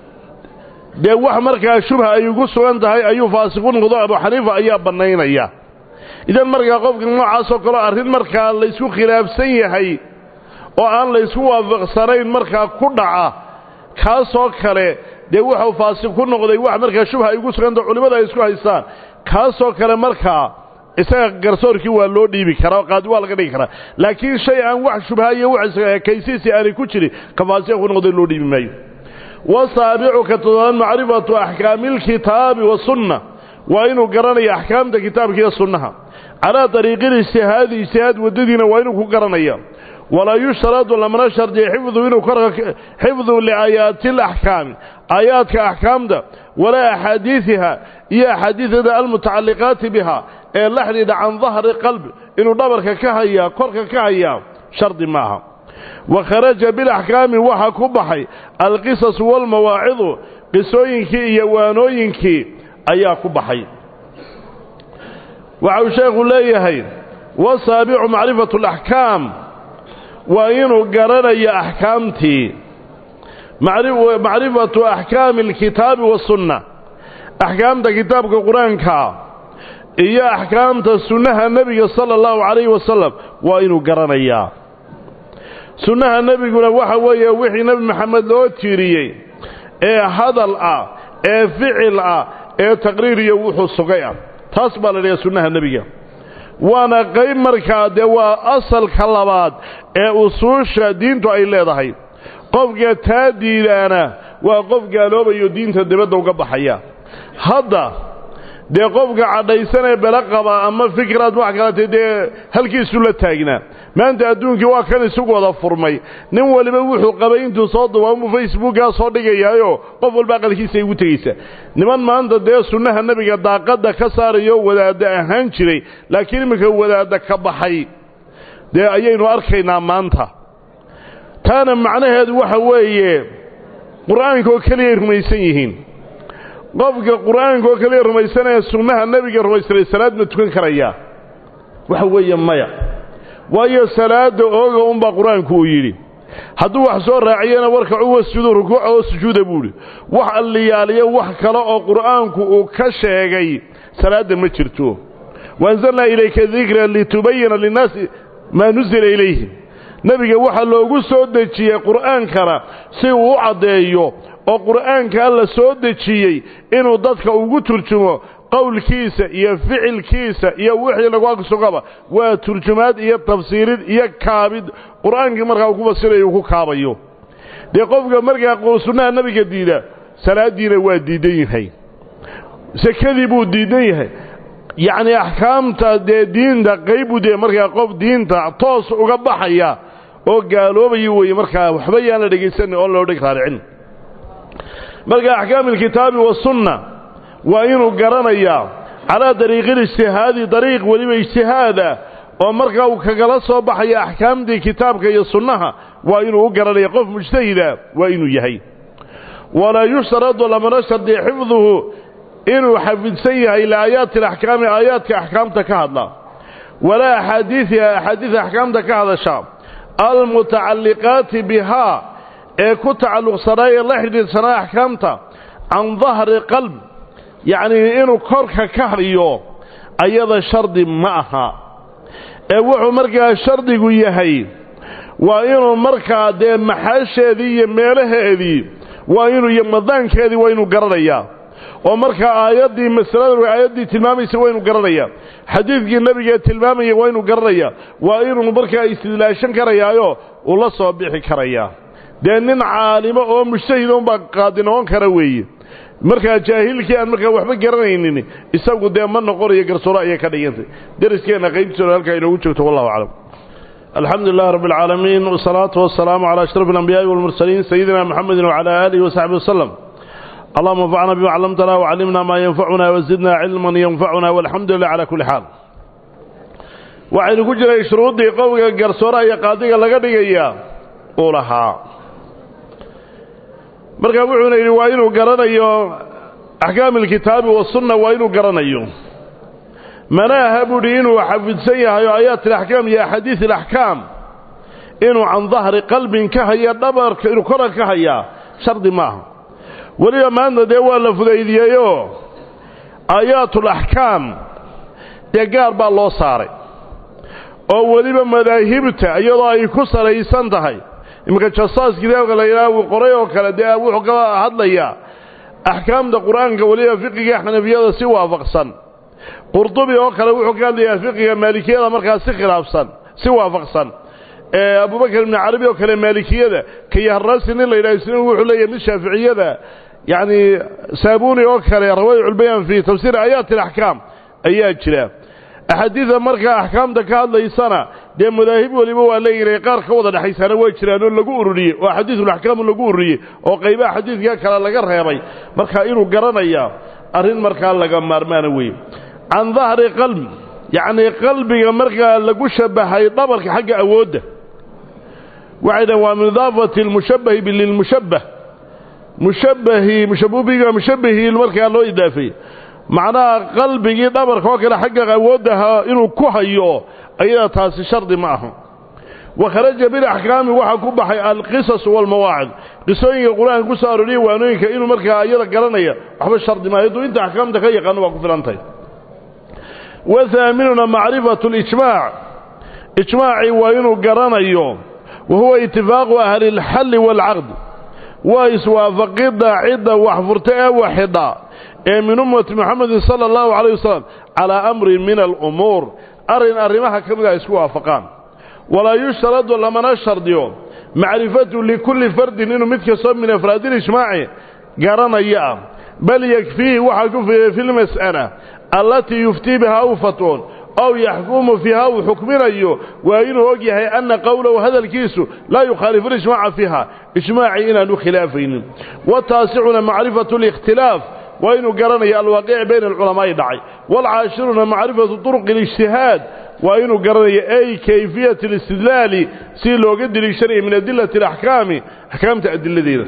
dee wax markaa shubha ay ugu sugan tahay ayuu faasiqu noqdo abu xaniifa ayaa bannaynaya idan markaa qofka noocaasoo kaleo arrin markaa laysku khilaafsan yahay oo aan laysku waafaqsanayn markaa ku dhaca kaasoo kale dee wuxuu faasiq ku noqday wax markaa shubha ay ugu suganta culimmada ay isku haystaan kaasoo kale markaa isaga garsoorkii waa loo dhiibi karaa oo qaadi waa laga dhigi karaa laakiin shay aan wax shubha iyo wax kaysiisi aanay ku jirin ka faasiq ku noqday loo dhiibi maayo wasaabicu ka todobaan macrifatu axkaami alkitaabi wasunna waa inuu garanayo axkaamta kitaabka iyo sunnaha calaa dariiqil ijtihaadi ijtihaad waddadiina waa inuu ku garanaya walaa yushtaradu lamana shardiya xifdu inuu xifdu liaayaati alaxkaami aayaadka axkaamta walaa axaadiidiha iyo axaadiidada almutacalliqaati biha ee la xidhiidha can dahri qalbi inuu dhabarka ka hayaa korka ka hayaa shardi maaha wa kharaja bilaxkaami waxaa ku baxay alqisasu waalmawaacidu qisooyinkii iyo waanooyinkii ayaa ku baxay waxa uu sheekhu leeyahay wasaabicu macrifatu alaxkaam waa inuu garanayo axkaamtii macrifatu axkaami alkitaabi wasunna axkaamta kitaabka qur-aanka iyo axkaamta sunnaha nebiga sala allahu calayhi wasalam waa inuu garanayaa sunnaha nebiguna waxa weeye wixii nebi maxamed loo tiiriyey ee hadal ah ee ficil ah ee taqriir iyo wuxuu sugay ah taas baa la dhahaa sunnaha nebiga waana qayb markaa dee waa asalka labaad ee usuusha diintu ay leedahay qofka taa diidaana waa qof gaaloobayo diinta dibadda uga baxaya hadda dee qofka cadhaysanee bele qaba ama fikraad wax kalete dee halkiisu la taagnaa maanta adduunkii waa kan isugu wada furmay nin waliba wuxuu qabay intuu soo dubaamuu facebookaa soo dhigayaayo qof walba aqalkiisa ay ugu tegaysa niman maanta dee sunnaha nebiga daaqadda ka saarayo wadaadda ahaan jiray laakiin iminka wadaadda ka baxay dee ayaynu arkaynaa maanta taana macnaheedu waxa weeye qur-aanka oo keliyay rumaysan yihiin qofka qur-aanka oo keliya rumaysanaya sunnaha nebiga rumaysanay salaad ma tukan karayaa waxa weeye maya waayo salaada ooga unbaa qur-aanku uu yidhi hadduu wax soo raaciyana warkacu wasjudu rukuuca oo sujuuda buuhi wax alliyaaliyo wax kale oo qur'aanku uu ka sheegay salaadda ma jirto waanzalnaa ilayka dikra litubayina linnaasi maa nusila ilayhim nebiga waxaa loogu soo dejiyey qur'aankana si uu u caddeeyo oo qur'aanka alla soo dejiyey inuu dadka ugu turjumo qowlkiisa iyo ficilkiisa iyo wixii lagu agsugaba waa turjumaad iyo tafsiirid iyo kaabid qur'aankii markaa uu ku fasirayo uu ku kaabayo dee qofka markaa sunnaha nebiga diida salaaddiina waa diidan yahay sekadii buu diidan yahay yacnii axkaamta dee diinta qaybu dee markaa qof diinta toos uga baxaya oo gaaloobaya weeye markaa waxba yaan la dhegaysanin oon loo dheg raaricin marka axkaam alkitaabi wasunna waa inuu garanayaa calaa dariiqi lijtihaadi dariiq weliba ijtihaada oo markaa uu kagala soo baxaya axkaamtii kitaabka iyo sunnaha waa inuu u garanaya qof mujtahida waa inuu yahay walaa yushtaradu lamana shardi xifduhu inuu xafidsan yahay liaayaati alaxkaami aayaadka axkaamta ka hadla walaa axaadiiiha axaadiida axkaamta ka hadasha almutacalliqaati bihaa ee ku tacalluqsanaa ee la xidhiidsanaa axkaamta can dahri qalb yacnii inuu korka ka hadhiyo ayada shardi ma aha ee wuxuu markaa shardigu yahay waa inuu markaa dee maxaasheedii iyo meelaheedii waa inuu iyo madaankeedii waa inuu garanayaa oo markaa aayaddii masalada aayaddii tilmaamaysa waa inu garanaya xadiidkii nebiga tilmaamaya waa inu garanaya waa inuu markaa istidlaashan karayaayo uu la soo bixi karayaa dee nin caalimo oo mujtahida unbaa qaadi noqon kara weeye markaa jaahilkii aan markaa waxba garanaynin isagu dee ma noqonayo garsooro ayay ka dhigantay dariskeenna qaybtiisooda halkaa inoogu joogto wallahu aclam alxamdu lilah rabb اlcaalamiin wsalaatu wasalaamu calى ashraf اlanbiyaaءi wاlmursaliin sayidina mxamedi wcalى aalihi wasaxbi waslem allahuma anfacna bima callamtana wcallimna maa yanfacuna wazidna cilman yanfacuna walxamdu lilah cala kuli xaal waxaynu ku jiray shuruuddii qowga garsooraha iyo qaadiga laga dhigaya uu lahaa markaa wuxuuna yidhi waa inuu garanayo axkaam alkitaabi wasunna waa inuu garanayo mana aha buuhi inuu xafidsan yahay oo aayaat alaxkaam iyo axaadiis alaxkaam inuu can dahri qalbin ka haya dhabarka inuu koran ka hayaa shardi maaha weliba maanta dee waa la fudaydiyeyoo aayaatulaxkaam dee gaar baa loo saaray oo weliba madaahibta iyadoo ay ku salaysan tahay iminka jasaas kitaabka la yidhaha uu qoray oo kale dee wuxuu ka hadlayaa axkaamta qur-aanka weliba fiqiga xanafiyada si waafaqsan qurdubi oo kale wuxuu ka hadlayaa fiqiga maalikiyada markaa si khilaafsan si waafaqsan abubakar ibni carabi oo kale maalikiyada kayaharasi nin la yidhaha isna wuxuu leeyahay mid shaaficiyada yacni saabuni oo kale rawaayiculbayaan fii tafsiir aayaati alaxkaam ayaa jira axaadiida markaa axkaamta ka hadlaysana dee madaahib weliba waa leeyihay qaar ka wada dhexaysaana waa jiraan oo lagu ururiyey oo axaadiisulaxkaamu lagu ururiyey oo qaybaha xadiidka kale laga reebay markaa inuu garanaya arrin markaa laga maarmaana weeye can dahri qalbi yacnii qalbiga markaa lagu shabahay dhabarka xagga awoodda waxay dhahen waa min idaafati lmushabahi lilmushabbah mushabbahii mushabubiga mushabbahii markaa loo idaafeeyey macnaha qalbigii dhabarka oo kale xagga awooddaha inuu ku hayo ayada taasi shardi ma aha wa kharaja bilaxkaami waxaa ku baxay alqisas waalmawaacid qisooyinka qur-aanka ku soo arooriya waanooyinka inuu markaa ayada garanaya waxba shardi maayo hadduu inta axkaamta ka yaqaano waa ku filantahay wa haaminuna macrifatu lijmaac ijmaacii waa inuu garanayo wa huwa itifaaqu ahli اlxalli waalcaqd waa iswaafaqidda cidda wax furta ee waxidha ee min ummati moxamedin sala allahu calayh wasalam calaa amrin min alumuur arrin arrimaha ka mid a isku waafaqaan walaa yushtaradu lamana shardiyo macrifatu likulli fardin inuu mid kastoo min afraadi lijmaaci garanaya ah bal yakfiihi waxaa ku fiiray fi lmas'ala allatii yuftii bihaa u fatwoon ow yaxkumu fiiha uu xukminayo waa inuu og yahay anna qowlahu hadalkiisu laa yukhaalifu lijmaaca fiiha ijmaacii inaanu khilaafaynin wataasicuna macrifatu likhtilaaf waa inuu garanayo alwaaqici bayna alculamaa'i dhacay waalcaashiruna macrifatu turuqi اlijtihaad waa inuu garanayo ay kayfiyat alistidlaali si looga deliishanayo min adilati alaxkaami axkaamta adiladeeda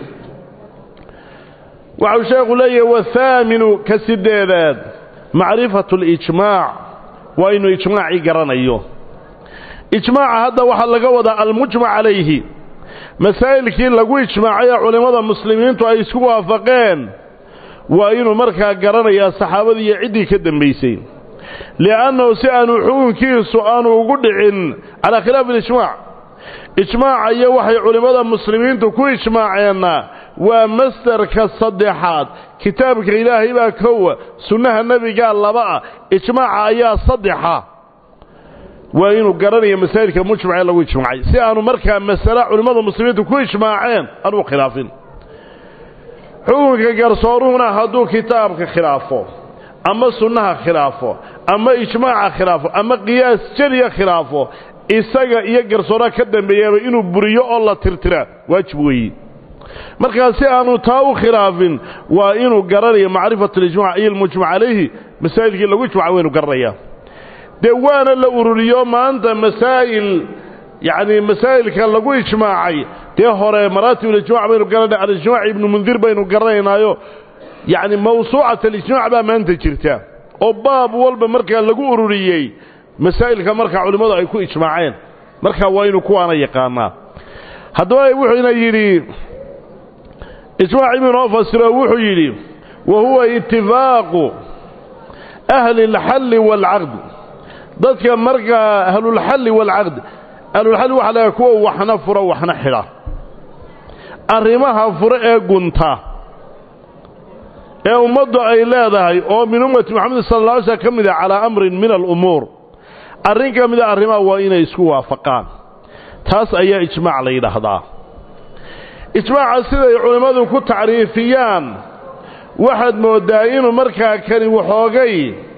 waxau sheekhu leeyahay wathaaminu ka sideedaad macrifatu alijmaac waa inuu ijmaacii garanayo ijmaaca hadda waxaa laga wadaa almujmac calayhi masaa'ilkii lagu ijmaacay ee culimmada muslimiintu ay isku waafaqeen waa inuu markaa garanayaa saxaabadii iyo ciddii ka dembaysay li'annahu si aanu xukunkiisu aanu ugu dhicin calaa khilaafi alijmaac ijmaaca iyo waxay culimmada muslimiintu ku ijmaaceenna waa masdarka saddexaad kitaabka ilaahay baa kowa sunnaha nebigaa laba ah ijmaaca ayaa saddexa waa inuu garanayo masaa'ilka mujmac ee lagu ijmaacay si aanu markaa masale culimmada muslimiintu ku ijmaaceen aanu khilaafin xukunka garsooruhuna hadduu kitaabka khilaafo ama sunnaha khilaafo ama ijmaaca khilaafo ama qiyaas jeliya khilaafo isaga iyo garsooraha ka dambeeyaba inuu buriyo oo la tirtira waajib weeye markaa si aanu taa u khilaafin waa inuu garanayo macrifatu alijmac iyo almujmac calayhi masaa'ilkii lagu ijmaca waa inu garanayaa dee waana la ururiyo maanta masaa'il yacni masaa'ilka lagu ijmaacay dee hore maraatib alijmac baynu garanay alijmac ibnu mundir baynu garanaynaayo yacni mawsuucat alijmac baa maanta jirta oo baab walba markaa lagu ururiyey masaa'ilka markaa culimmadu ay ku ijmaaceen markaa waa inuu kuwaana yaqaanaa haddaba wuxuuna yidhi ijmaac ibnoo fasiro wuxuu yidhi wa huwa itifaaqu ahli اlxalli wاlcaqd dadka markaa ahlulxalli waalcaqd ahlulxalli waxa laga kuwa waxna fura waxna xidha arrimaha fure ee gunta ee ummaddu ay leedahay oo min ummati moxamed sala alla alay slam ka mid ah calaa amrin min alumuur arrin ka mida arrimaha waa inay isku waafaqaan taas ayaa ijmaac la yidhaahdaa ijmaaca siday culimmadu ku tacriifiyaan waxaad mooddaa inuu markaa kani waxoogay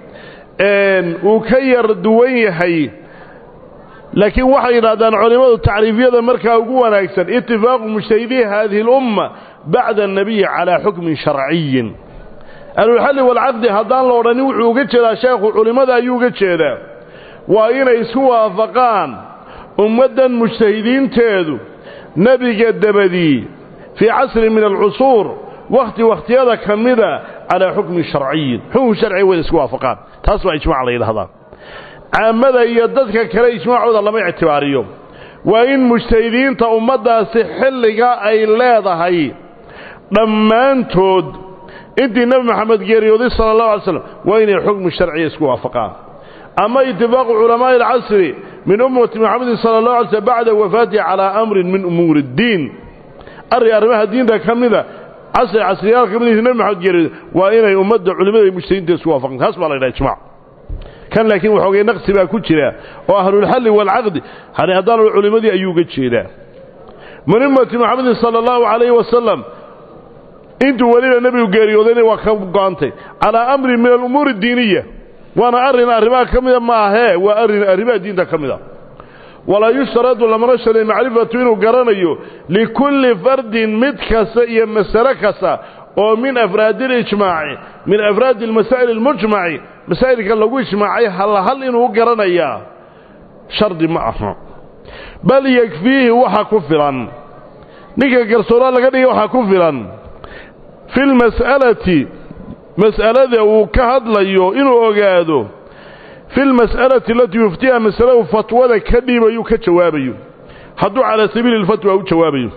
uu ka yar duwan yahay laakiin waxay yidhahdaan culimmadu tacriifyada markaa ugu wanaagsan itifaaqu mujtahidii haadihi اlumma bacda annabiyi calaa xukmin sharciyin ahlulxalli waalcaqdi haddaan la odhanin wuxuu uga jeedaa sheekhu culimmada ayuu uga jeedaa waa inay isku waafaqaan ummaddan mujtahidiinteedu nebiga dabadii fii casrin min alcusuur wakhti wakhtiyada ka mida calaa xukmin sharciyin xukun sharciga wayna isku waafaqaan taas baa ijmac la yidhahdaa caamada iyo dadka kale ijmaacooda lama ictibaariyo waa in mujtahidiinta ummaddaasi xilliga ay leedahay dhammaantood intii nebi moxamed geeriyooday sala allahu alay slam waa inay xukmu sharciya isku waafaqaan ama itifaaqu culamaa'i alcasri min ummati moxamedin sala allahu alay slm bacda wafaatihi calaa amrin min umuuri iddiin arrin arrimaha diinta ka mida casri casriyaal ka midii nebi moxamed geeriyooday waa inay ummadda culimmada mujtahidiinta isku waafaqaan taas baa la ydhaha ijmac kan laakiin waxoogay naqsi baa ku jira oo ahlulxalli waalcaqdi hani haddaan culimmadii ayuu uga jeedaa min ummati moxamedin sala allahu calayhi wasalam intuu weliba nebigu geeriyoodayna waa ka go'antay calaa amrin min alumuuri addiiniya waana arrin arrimaha ka mida ma ahee waa arrin arrimaha diinta ka mida walaa yushtaradu lamana shalay macrifatu inuu garanayo likulli fardin mid kasta iyo masale kasta oo min afraadi alijmaaci min afraadi almasaa'il almujmaci masaa'ilka lagu ijmaacay hal hal inuu garanayaa shardi ma aha bal yakfiihi waxa ku filan ninka garsoora laga dhigay waxaa ku filan fi lmas'alati mas'alada uu ka hadlayo inuu ogaado fi lmas'alati alatii yuftiha masaladu fatwada ka dhiibayu ka jawaabayo hadduu calaa sabiili lfatwa u jawaabayo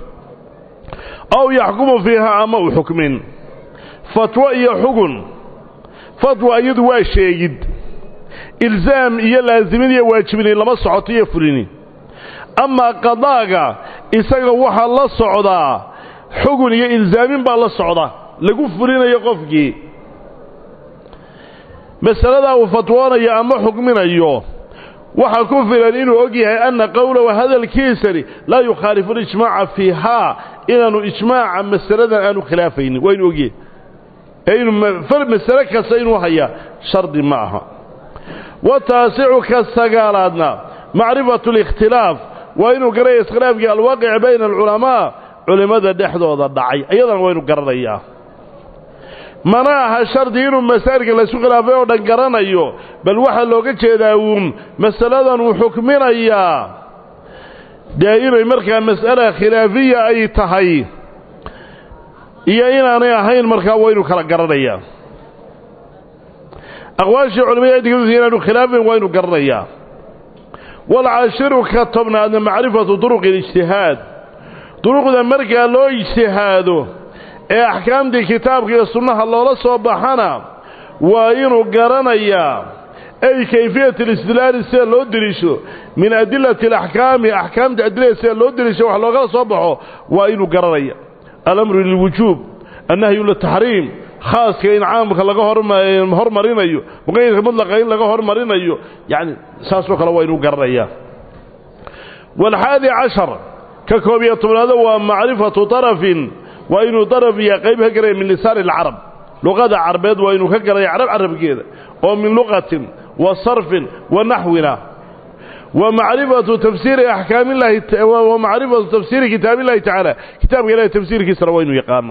aw yaxkumu fiiha ama u xukmin fatwo iyo xugun fatwa iyadu waa sheegid ilzaam iyo laasimid iyo waajibini lama socoto iyo fulini amaa qadaaga isaga waxaa la socdaa xugun iyo ilzaamin baa la socda lagu fulinayo qofkii masaladaa uu fatwoonayo ama xukminayo waxaa ku filan inuu og yahay anna qowlahu hadalkiisani laa yukhaalifu alijmaaca fiihaa inaanu ijmaaca masaladan aanu khilaafaynin waa inuu ogyahay ee inuu masale kasta inuu hayaa shardi ma aha wa taasicu ka sagaalaadna macrifatu alikhtilaaf waa inuu garanaya iskhilaafkii alwaaqici bayna alculamaa culimmada dhexdooda dhacay ayadana waynu garanayaa mana aha shardi inuu masaa'ilka laysu khilaafay oo dhan garanayo bal waxaa looga jeedaa uun masaladan uu xukminayaa dee inay markaa mas'ala khilaafiya ay tahay iyo inaanay ahayn markaa waynu kala garanayaa aqwaashii culimada ciddigadusi inaanu khilaafayn waynu garanayaa walcashiru ka tobnaadna macrifatu duruqi اlijtihaad duruqda markaa loo ijtihaado ee axkaamtii kitaabka iyo sunnaha loola soo baxana waa inuu garanayaa ay kayfiyat alistidlaali sida loo deliisho min adilati alaxkaami axkaamta adilada sida loo deliisho wax loogala soo baxo waa inuu garanaya alamru lilwujuub annahyu litaxriim khaaska in caamka laga hormarinayo muqayadka mudlaqa in laga hormarinayo yacni saasoo kale waa inuu garanayaa waalxaadi cashar ka koob iyo tobnaado waa macrifatu darafin waa inuu daraf iyo qayb ka garaya min lisaani alcarab luqada carbeed waa inuu ka garaya carab carabkeeda oo min luqatin wa sarfin wa naxwina wa macrifatu tafsiiri axkaamillahi wa macrifatu tafsiiri kitaabillahi tacaala kitaabka ilahi tafsiirkiisana waa inuu yaqaana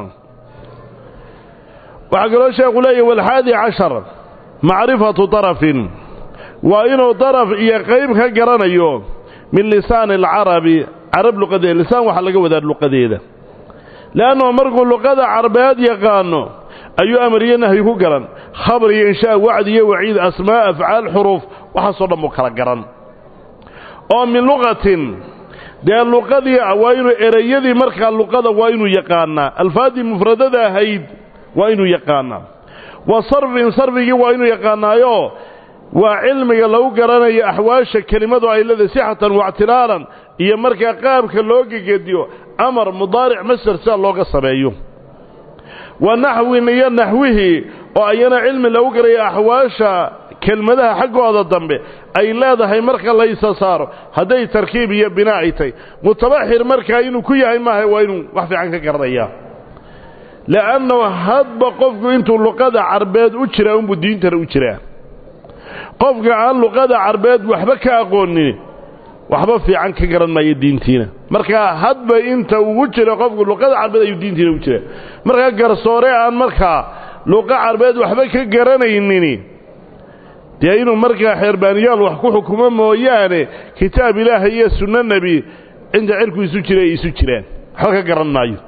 waxaa kaloo sheekhu leeyahy walxaadi cashar macrifatu darafin waa inuu daraf iyo qayb ka garanayo min lisaani alcarabi carab luqadeeda lisaan waxaa laga wadaa luqadeeda le'annahu markuu luqada carbeed yaqaano ayuu amar iyo nahyi ku garan khabar iyo inshaa wacdi iyo waciid asmaa afcaal xuruuf waxaasoo dhan buu kala garan oo min luqatin dee luqadii waa inuu ereyadii markaa luqada waa inuu yaqaanaa alfaadii mufradada ahayd waa inuu yaqaanaa wa sarfin sarfigii waa inuu yaqaanaayo waa cilmiga lagu garanayo axwaasha kelimadu ay leedahay sixatan waictilaalan iyo markaa qaabka loo gegediyo amar mudaaric masder sida looga sameeyo wa naxwin iyo naxwihii oo ayana cilmi lagu garaya axwaasha kelmadaha xaggooda dambe ay leedahay marka la isa saaro hadday tarkiib iyo binaa ay tahy mutabaxir markaa inuu ku yahay maaha waa inuu wax fiican ka garanayaa le'annahu hadba qofku intuu luqada carbeed u jiraa unbuu diintana u jiraa qofka aan luqada carbeed waxba ka aqoonin waxba fiican ka garan maayo diintiina markaa hadba inta ugu jira qofku luqada carbeed ayuu diintiina u jiraa markaa garsoore aan markaa luqa carbeed waxba ka garanaynin dee inuu markaa xeerbaaniyaal wax ku xukumo mooyaane kitaab ilaahay iyo sunno nebi cinda cirku isu jira ay isu jiraan waxba ka garan maayo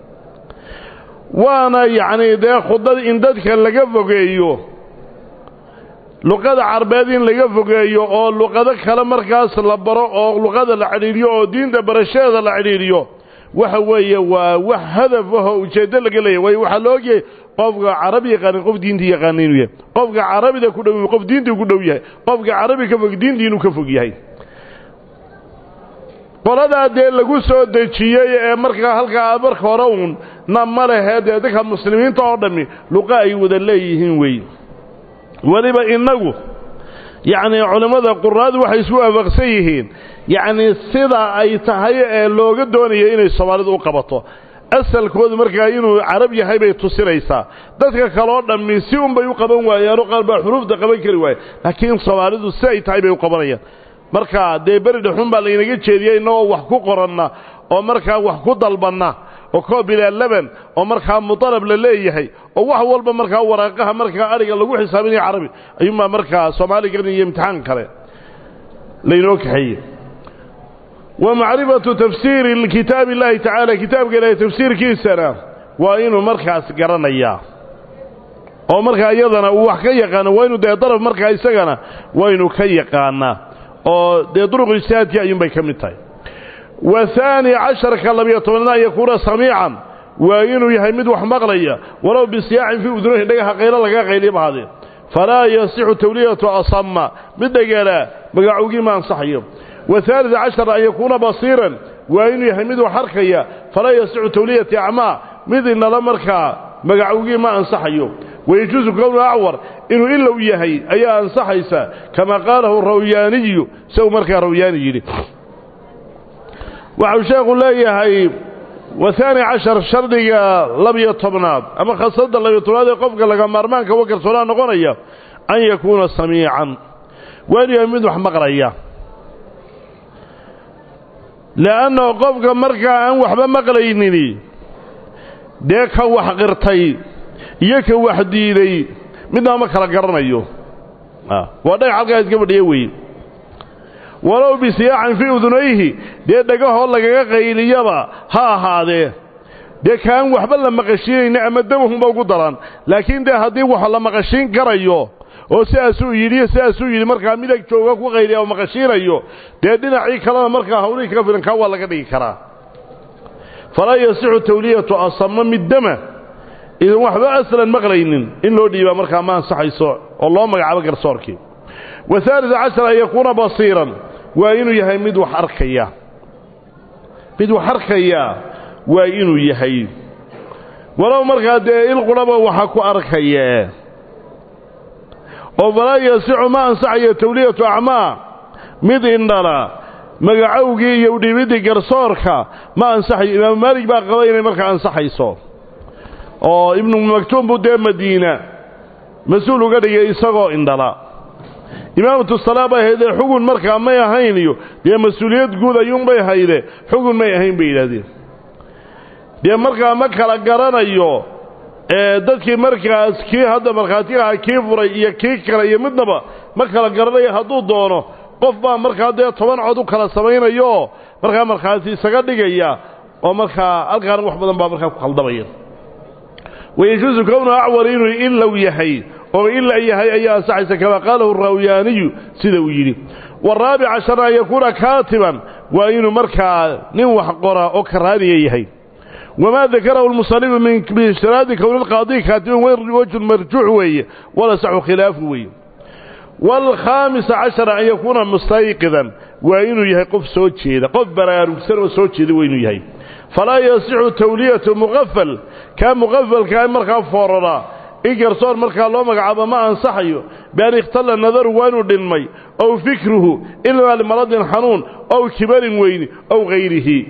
waana yacnii dee khudad in dadka laga fogeeyo luqada carbeed in laga fogeeyo oo luqado kale markaas la baro oo luqada la cidhiidhiyo oo diinta barashadeeda la cidhiidhiyo waxa weeye waa wax hadaf ahoo ujeeddo laga leeyahy waayo waxaa la ogyahay qofka carabi yaqaanin qof diintii yaqaana inuu yahay qofka carabida ku dhow qof diintii ku dhow yahay qofka carabi ka fog diintii inuu ka fog yahay qoladaa dee lagu soo dejiyey ee markaa halkaa marka hore uun na ma lehee dee dadka muslimiinta oo dhammi luqa ay wada leeyihiin weeye weliba innagu yacnii culimmada quraadu waxay isku waafaqsan yihiin yacnii sida ay tahay ee looga doonayo inay soomaalidu u qabato asalkoodu markaa inuu carab yahay bay tusinaysaa dadka kaloo dhammi si unbay u qaban waayaanoo qaar baa xuruufta qaban kari waaye laakiin soomaalidu si ay tahay bay u qabanayaan markaa dee beri dhexun baa laynaga jeediyey innagoo wax ku qoranna oo markaa wax ku dalbanna oo koobilaa laban oo markaa mutalab la leeyahay oo wax walba markaa waraaqaha markaa ariga lagu xisaabinaya carabi ayuunbaa markaa soomaaligan iyo imtixaan kale laynoo kaxeeyey wa macrifatu tafsiiri kitaabi illaahi tacaala kitaabka ilaahay tafsiirkiisana waa inuu markaas garanayaa oo markaa iyadana uu wax ka yaqaano waa inuu dee daraf markaa isagana waa inuu ka yaqaanaa oo dee duruq ijtihaadkii ayuunbay ka mid tahay wa haani casharka labiyo tobnaad an yakuuna samiican waa inuu yahay mid wax maqlaya walow bisiyaacin fii udunahi dhagaha qaylo laga qayliya bahaadee falaa yasixu tawliyatu asama mid dhagala magacowgii ma ansaxayo wahaalid cashar an yakuuna basiiran waa inuu yahay mid wax arkaya falaa yasixu tawliyati acmaa mid inala markaa magacowgii ma ansaxayo wayajuusu kownu acwar inuu ilow yahay ayaa ansaxaysa kama qaalahu rawyaaniyu isagu markaa rawyaani yidhi waxau sheekhu leeyahay wahaani cashar shardiga labiyo tobnaad ama khasada labiyo tobnaad ee qofka laga maarmaanka wa garsoonaa noqonaya an yakuuna samiican waa inuu yahay mid wax maqlaya le'annahu qofka markaa aan waxba maqlaynini dee ka wax qirtay iyo ka wax diiday midnaa ma kala garanayo waa dhagax halkaa iska fadhiya weeye walow bisiyaacin fii udunayhi dee dhagahoo lagaga qayliyaba ha ahaadee dee kaan waxba la maqashiinayna ama damahunba ugu daran laakiin dee haddii wax la maqashiin karayo oo sidaasuu yidhi sidaasuu yidhi markaa midag jooga ku qayliya oo maqashiinayo dee dhinacii kalena markaa hawlihii kaga filan kaa waa laga dhigi karaa falaa yasixu tawliyatu asama middama idan waxba aslan maqlaynin in loo dhiibaa markaa ma ansaxayso oo loo magacaabo garsoorkii wahaalid cashar an yakuuna basiiran waa inuu yahay mid wax arkaya mid wax arkaya waa inuu yahay walow markaa dee ilqurhaba waxa ku arkaya oo falaa yasixu ma ansaxayo tawliyatu acmaa mid indhala magacowgii iyo udhiibiddii garsoorka ma ansaxayo imaamu maalig baa qaba inay markaa ansaxayso oo ibnu maktuum buu dee madiina mas-uul uga dhigay isagoo indhala imaamatu salaa bay haydee xugun markaa may ahayn iyo dee mas-uuliyad guud ayuunbay hayde xugun may ahayn bay yidhaahdeen dee markaa ma kala garanayo dadkii markaas kii hadda markhaatiga aha kii furay iyo kii kale iyo midnaba ma kala garanayo hadduu doono qof baa markaa dee toban cod u kala samaynayooo markaa markhaati isaga dhigaya oo markaa halkaana wax badan baa markaa ku khaldamaya wayajuusu kownu acwar inuu ilow yahay oo ila yahay ayaa ansaxaysa kamaa qaalahu rawyaaniyu sida uu yidhi waraabic cashar an yakuuna kaatiban waa inuu markaa nin wax qora oo karaaniya yahay wamaa dakarahu lmusanifu min biishtiraadi kowni lqaadi kaatiban wejun marjuux weeye walasaxu khilaafu weeye waalkhaamisa cashara an yakuuna mustayqidan waa inuu yahay qof soo jeeda qof baraarugsan oo soo jeeda waa inuu yahay falaa yasixu tawliyatu muqafal kaa muqafalkaa markaa foorara in garsoor markaa loo magacaabo ma ansaxayo bian ikhtalla nadaru waa inuu dhinmay ow fikruhu ilaa limaradin xanuun ow kibarin weyni ow hayrihi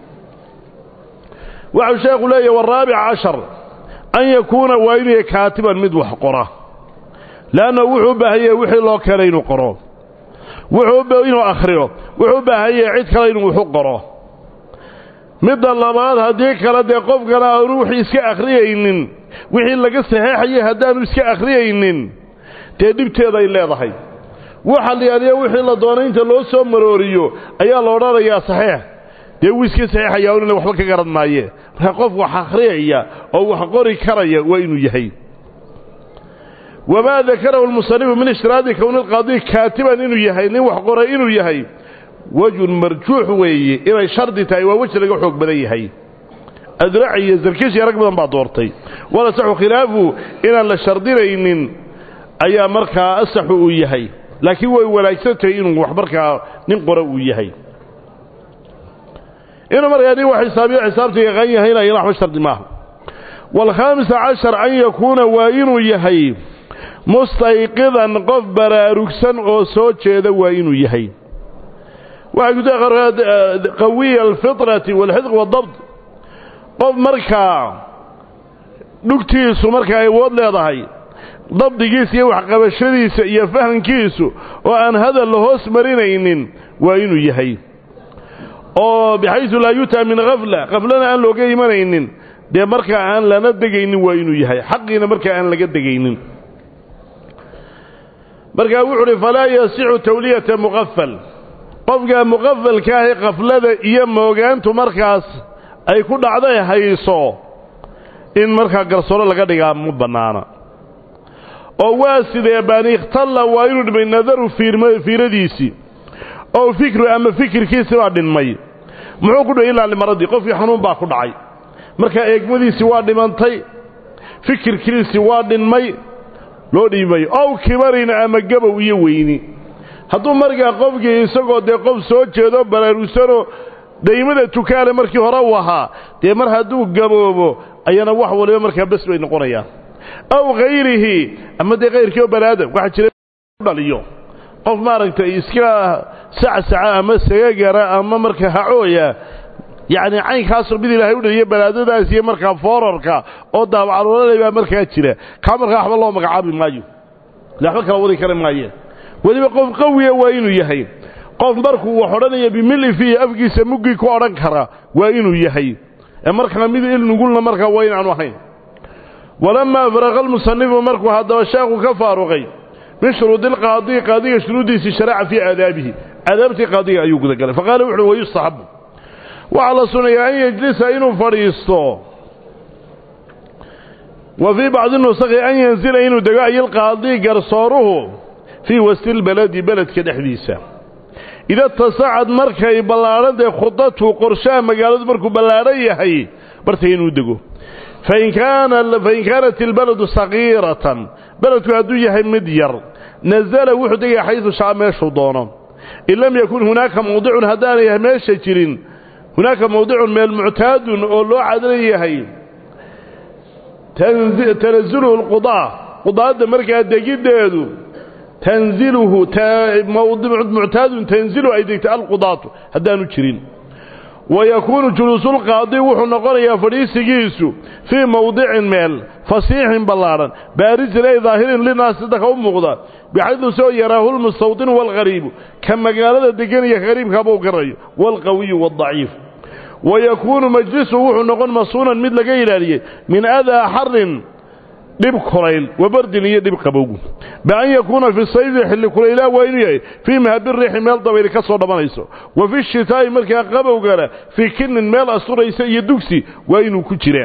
waxau sheekhu leeyahy waraabic cashar an yakuuna waa inuu yahay kaatiban mid wax qora leanna wuxuu u baahan yahay wixii loo keenay inuu qoro wuxuu inuu akhriyo wuxuu u baahan yahay cid kale inuu waxu qoro midda labaad haddii kale dee qofkana aanu wixii iska akhriyaynin wixii laga saxeexayay haddaanu iska akhriyaynin dee dhibteeda ay leedahay waxa la yaaliya wixii la doonay inta loo soo marooriyo ayaa la odhanayaa saxeex dee wuu iska saxeexayaa inna waxba ka garan maaye marka qof wax akhriyaya oo wax qori karaya waa inuu yahay wamaa dakarahu lmusanifu min ishtiraadi kowni lqaadi kaatiban inuu yahay nin wax qoray inuu yahay wejun marjuux weeye inay shardi tahay waa weji laga xoog badan yahay adraci iyo zarkish iyo rag badan baa doortay walasaxu khilaafu inaan la shardinaynin ayaa markaa asaxu uu yahay laakiin way wanaagsan tahay inuu wax markaa nin qora uu yahay inuu markaa nin wax xisaabiyo xisaabta yaqaan yahayna iyana waxba shardi maaha waalkhaamisa cashar an yakuuna waa inuu yahay mustayqidan qof baraarugsan oo soo jeeda waa inuu yahay waxay ku tahay qawiya alfitrati waalxidq waadabt qof markaa dhugtiisu markaa awood leedahay dabdigiisa iyo waxqabashadiisa iyo fahankiisu oo aan hadal la hoos marinaynin waa inuu yahay oo bixaysu laa yutaa min khafla khaflana aan looga imanaynin dee markaa aan lana degaynin waa inuu yahay xaqiina markaa aan laga degaynin markaa wuxu uhi falaa yasixu tawliyata muqafal qofkaa muqafalka ahi khaflada iyo moogaantu markaas ay ku dhacday hayso in markaa garsooro laga dhigaa ma bannaana oo waa sidee baan ikhtalla waa inuu dhimay nadaru fiiradiisii oo fikru ama fikirkiisi baa dhinmay muxuu ku dhimay ilaa limaradii qofkii xanuun baa ku dhacay markaa eegmadiisii waa dhimantay fikirkiisii waa dhinmay loo dhiimayo ow kibarin ama gabow iyo weyni hadduu markaa qofkii isagoo dee qof soo jeedo baraarugsanoo daymada tukaale markii hore u ahaa dee mar hadduu gaboobo ayana wax waliba markaa bes bay noqonayaan aw hayrihi ama dee kayrkii oo banaadam waxaa jira dhaliyo qof maaragtay iska sacsaca ama sagagara ama markaa hacooya yacni caynkaasoo mid ilaahay u dhaliyo banaadadaas iyo markaa foorarka oo daabacalolale baa markaa jira kaa markaa waxba loo magacaabi maayo le waxba kala wadi kari maayeen weliba qof qawiya waa inuu yahay qof markuu wax odhanaya bimili fiihi afkiisa muggii ku odhan kara waa inuu yahay ee markaa mid ilnugulna markaa waa inaanu ahayn walamaa faraqa almusanifu markuu haddaba sheekhu ka faaruqay min shuruudi ilqaadi qaadiga shuruuddiisii sharaca fii aadaabihi aadaabtii qaadiga ayuu gudagalay faqaala wuxuuhi wayustaxabu waxaa la sunayaa an yejlisa inuu fadhiisto wa fii bacdi nusakhi an yanzila inuu dego ayilqaadi garsooruhu fii wasti lbaladi beledka dhexdiisa ida tasacad markay ballaadhantae khudatu qorshaha magaaladu markuu ballaadhan yahay bartay inuu dego fain kaanat ilbaladu sagiiratan beledku hadduu yahay mid yar nazala wuxuu degaya xaydu shaa meeshuu doono in lam yakun hunaaka mawdicun haddaanay meesha jirin hunaaka mawdicun meel muctaadun oo loo cadlan yahay tanazuluhu lqudaa qudaadda markaa degiddeedu tanziluhu muctaadun tanzilu ay degta alqudaatu haddaanu jirin wayakuunu juluusulqaadi wuxuu noqonayaa fadhiisigiisu fii mawdicin meel fasiixin ballaadhan baarisin ay daahirin linaasi dadka u muuqda bixaydu soo yaraahu lmustawdinu waalghariibu ka magaalada deganaya hariibkaabuu garayo waalqawiyu waadaciif wayakuunu majlisuhu wuxuu noqon masuunan mid laga ilaaliyey min adaa xarin dhib kulayl wabardin iyo dhib qabowgu bian yakuuna fi sayfi xilli kulaylaa waa inuu yahay fii mahabiriixi meel dabayli ka soo dhammanayso wa fi shitaa'i markaa qabowgana fii kinin meel asturaysa iyo dugsi waa inuu ku jiraa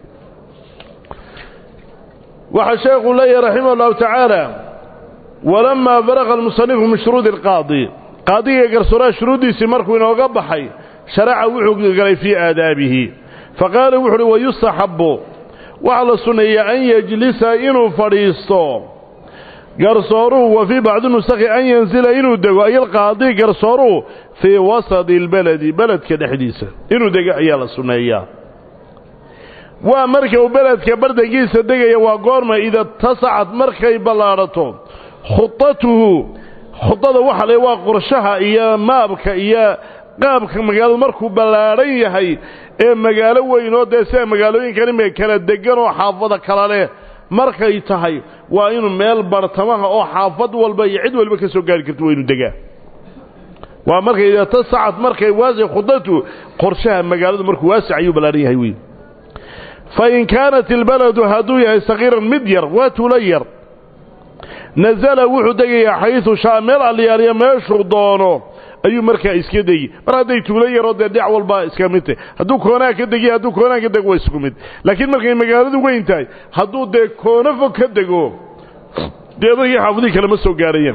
waxaa sheekhu leeyahay raximah allahu tacaala walamaa faraqa almusanifu min shuruudi alqaadi qaadiga garsooraha shuruuddiisii markuu inooga baxay sharaca wuxuu galay fii aadaabihi faqaala wuxu uhi wayustaxabbu waxaa la sunneeyaa an yejlisa inuu fadhiisto garsooruhu wa fii bacdi nusakhi an yansila inuu dego ay alqaadi garsooruhu fii wasadi lbeledi beledka dhexdiisa inuu dego ayaa la sunneeyaa waa marka uu beledka bardankiisa degaya waa goorma ida tasacad markay ballaadhato khudatuhu khudada waxa le waa qorshaha iyo maabka iyo qaabka magaaladu markuu ballaadhan yahay ee magaalo weyn oo dee sida magaalooyinkan imika kala degan oo xaafada kala leh markay tahay waa inuu meel bartamaha oo xaafad walba iyo cid walba ka soo gaari karto waa inuu degaa waa markay ida tasacad markay waasic khudatu qorshaha magaaladu markuu waasic ayuu ballaadhan yahay wey fain kaanat ilbaladu hadduu yahay sakiiran mid yar waa tuulo yar nasala wuxuu degayaa xaysu shaa meel alliyaaliya meeshuu doono ayuu markaa iska degi mar hadday tuulo yaroo dee dhinac walba iska mid tahy hadduu koonaa ka degiy hadduu koonaa ka dego waa isku mid laakiin markay magaaladu weyn tahay hadduu dee koono fog ka dego dee dadkii xaafadihii kalema soo gaarayaan